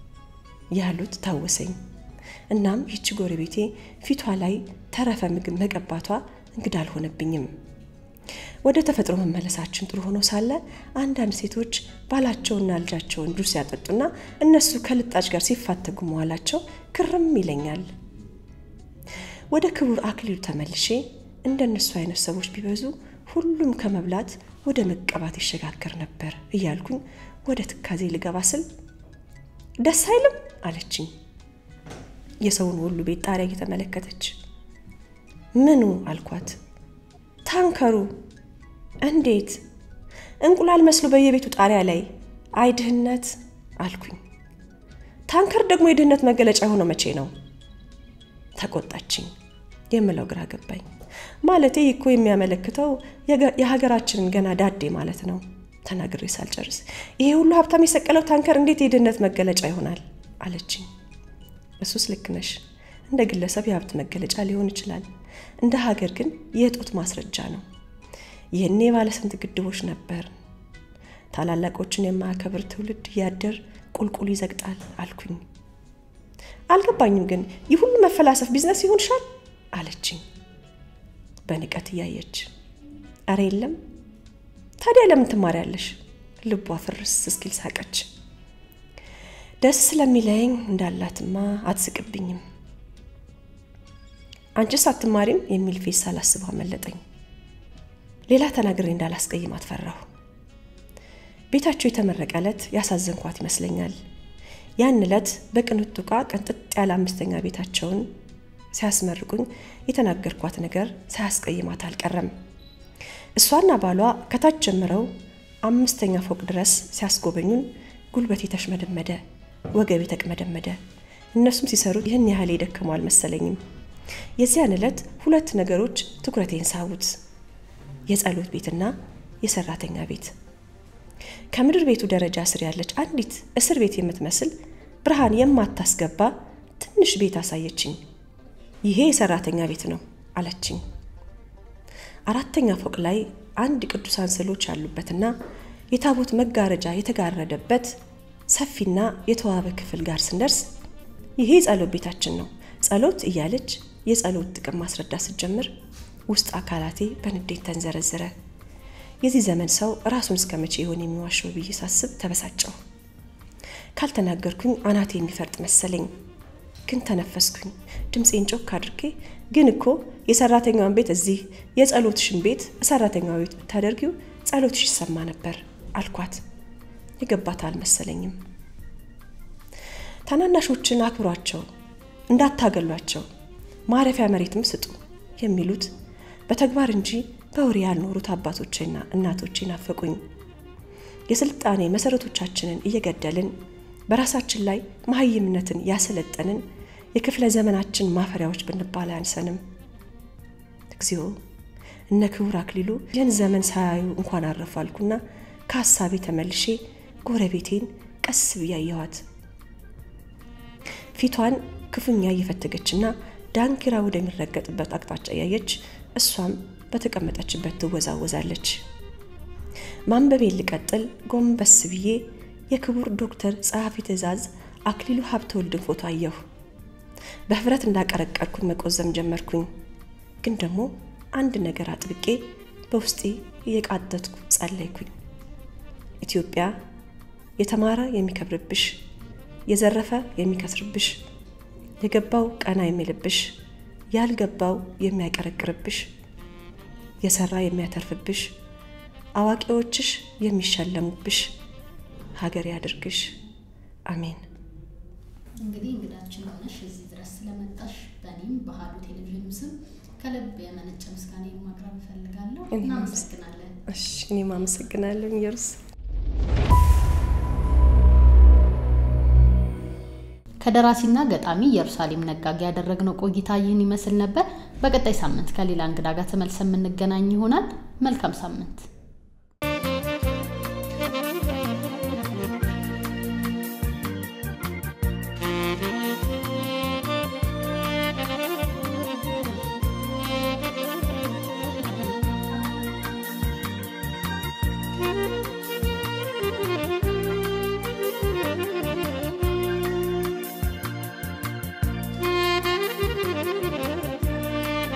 ያሉት ታወሰኝ። እናም ይቺ ጎረቤቴ ፊቷ ላይ ተረፈ ምግብ መቀባቷ እንግዳ አልሆነብኝም። ወደ ተፈጥሮ መመለሳችን ጥሩ ሆኖ ሳለ አንዳንድ ሴቶች ባላቸውና ልጃቸውን ጁስ ሲያጠጡና እነሱ ከልጣጭ ጋር ሲፋተጉ መዋላቸው ክርም ይለኛል። ወደ ክቡር አክሊሉ ተመልሼ እንደ እነሱ አይነት ሰዎች ቢበዙ ሁሉም ከመብላት ወደ መቀባት ይሸጋገር ነበር እያልኩኝ ወደ ትካዜ ልገባ ስል ደስ አይልም አለችኝ። የሰውን ሁሉ ቤት ጣሪያ እየተመለከተች ምኑ አልኳት። ታንከሩ እንዴት እንቁላል መስሎ በየቤቱ ጣሪያ ላይ አይ ድህነት አልኩኝ። ታንከር ደግሞ የድህነት መገለጫ የሆነው መቼ ነው? ተቆጣችኝ። የምለው ግራ ገባኝ። ማለቴ እኮ የሚያመለክተው የሀገራችንን ገና ዳዴ ማለት ነው። ተናግሬ ሳልጨርስ ይሄ ሁሉ ሀብታም የሰቀለው ታንከር እንዴት የድህነት መገለጫ ይሆናል አለችኝ። እሱስ ልክ ነሽ። እንደ ግለሰብ የሀብት መገለጫ ሊሆን ይችላል። እንደ ሀገር ግን የእጦት ማስረጃ ነው። ይህኔ ባለስንት ግድቦች ነበር። ታላላቆችን የማያከብር ትውልድ እያደር ቁልቁል ይዘግጣል አልኩኝ። አልገባኝም ግን ይህ ሁሉ መፈላሰፍ ቢዝነስ ይሆንሻል አለችኝ በንቀት እያየች። አረ የለም ታዲያ ለምን ትማሪያለሽ? ልቧ ፍርስ እስኪል ሳቀች። ደስ ስለሚለኝ እንዳላትማ አትስቅብኝም። አንቺስ አትማሪም የሚል ፌስ ሳላስበው አመለጠኝ። ሌላ ተናግሬ እንዳላስቀይማት ፈራሁ። ቤታቸው የተመረቀ ዕለት ያሳዘንኳት ይመስለኛል። ያን ዕለት በቅንጡ ዕቃ ቅንጥጥ ያለ አምስተኛ ቤታቸውን ሲያስመርቁኝ የተናገርኳት ነገር ሳያስቀይማት አልቀረም። እሷና ባሏ ከታች ጀምረው አምስተኛ ፎቅ ድረስ ሲያስጎበኙን ጉልበቴ ተሽመደመደ፣ ወገቤ ተቅመደመደ። እነሱም ሲሰሩት ይህን ያህል የደከሙ አልመሰለኝም። የዚያን ዕለት ሁለት ነገሮች ትኩረቴን ሳቡት፣ የጸሎት ቤትና የሰራተኛ ቤት። ከምድር ቤቱ ደረጃ ስር ያለች አንዲት እስር ቤት የምትመስል ብርሃን የማታስገባ ትንሽ ቤት አሳየችኝ። ይሄ የሰራተኛ ቤት ነው አለችኝ። አራተኛ ፎቅ ላይ አንድ ቅዱሳን ስዕሎች ያሉበትና የታቦት መጋረጃ የተጋረደበት ሰፊና የተዋበ ክፍል ጋር ስንደርስ ይሄ ጸሎት ቤታችን ነው ጸሎት እያለች የጸሎት ጥቅም ማስረዳት ስትጀምር ውስጥ አካላቴ በንዴት ተንዘረዘረ። የዚህ ዘመን ሰው ራሱን እስከ መቼ ይሆን የሚዋሸው ብዬ ሳስብ ተበሳጨሁ። ካልተናገርኩኝ አናቴ የሚፈርጥ መሰለኝ። ግን ተነፈስኩኝ። ድምፄን ጮክ አድርጌ ግን እኮ የሰራተኛዋን ቤት እዚህ የጸሎትሽን ቤት ሰራተኛዋ ቤት ብታደርጊው ጸሎትሽ ይሰማ ነበር አልኳት። የገባት አልመሰለኝም። ታናናሾችን አክብሯቸው፣ እንዳታገሏቸው፣ ማረፊያ መሬትም ስጡ የሚሉት በተግባር እንጂ በወሬ ያልኖሩት አባቶቼና እናቶቼ ናፈቁኝ። የስልጣኔ መሰረቶቻችንን እየገደልን በራሳችን ላይ መሀይምነትን ያሰለጠንን የክፍለ ዘመናችን ማፈሪያዎች ብንባል አያንሰንም። እግዚኦ እነ ክቡር አክሊሉ ይህን ዘመን ሳያዩ እንኳን አረፉ አልኩና ከሀሳቤ ተመልሼ ጎረቤቴን ቀስ ብዬ አየኋት። ፊቷን ክፉኛ እየፈተገችና ዳንኪራ ወደሚረገጥበት አቅጣጫ እያየች እሷም በተቀመጠችበት ትወዛወዛለች። ማንበቤን ልቀጥል ጎንበስ ብዬ የክቡር ዶክተር ጸሐፊ ትእዛዝ አክሊሉ ሀብተወልድን ፎቶ አየሁ። በህብረት እንዳቀረቀርኩኝ መቆዘም ጀመርኩኝ። ግን ደግሞ አንድ ነገር አጥብቄ በውስጤ እየቃተትኩ ጸለይኩኝ። ኢትዮጵያ የተማረ የሚከብርብሽ፣ የዘረፈ የሚከስርብሽ፣ የገባው ቀና የሚልብሽ፣ ያልገባው የሚያቀረቅርብሽ፣ የሰራ የሚያተርፍብሽ፣ አዋቂዎችሽ የሚሸለሙብሽ ሀገር ያድርግሽ። አሜን። እንግዲህ እንግዳችን ሆነሽ እዚህ ድረስ ስለመጣሽ በእኔም በአሀዱ ቴሌቪዥን ስም ከልብ የመነጨ ምስጋና ማቅረብ እፈልጋለሁ። እኔም እናመሰግናለን። እሺ እኔም አመሰግናለሁ ኢየሩስ። ከደራሲና ገጣሚ ኢየሩሳሌም ነጋ ጋር ያደረግነው ቆይታ ይህን ይመስል ነበር። በቀጣይ ሳምንት ከሌላ እንግዳ ጋር ተመልሰን የምንገናኝ ይሆናል። መልካም ሳምንት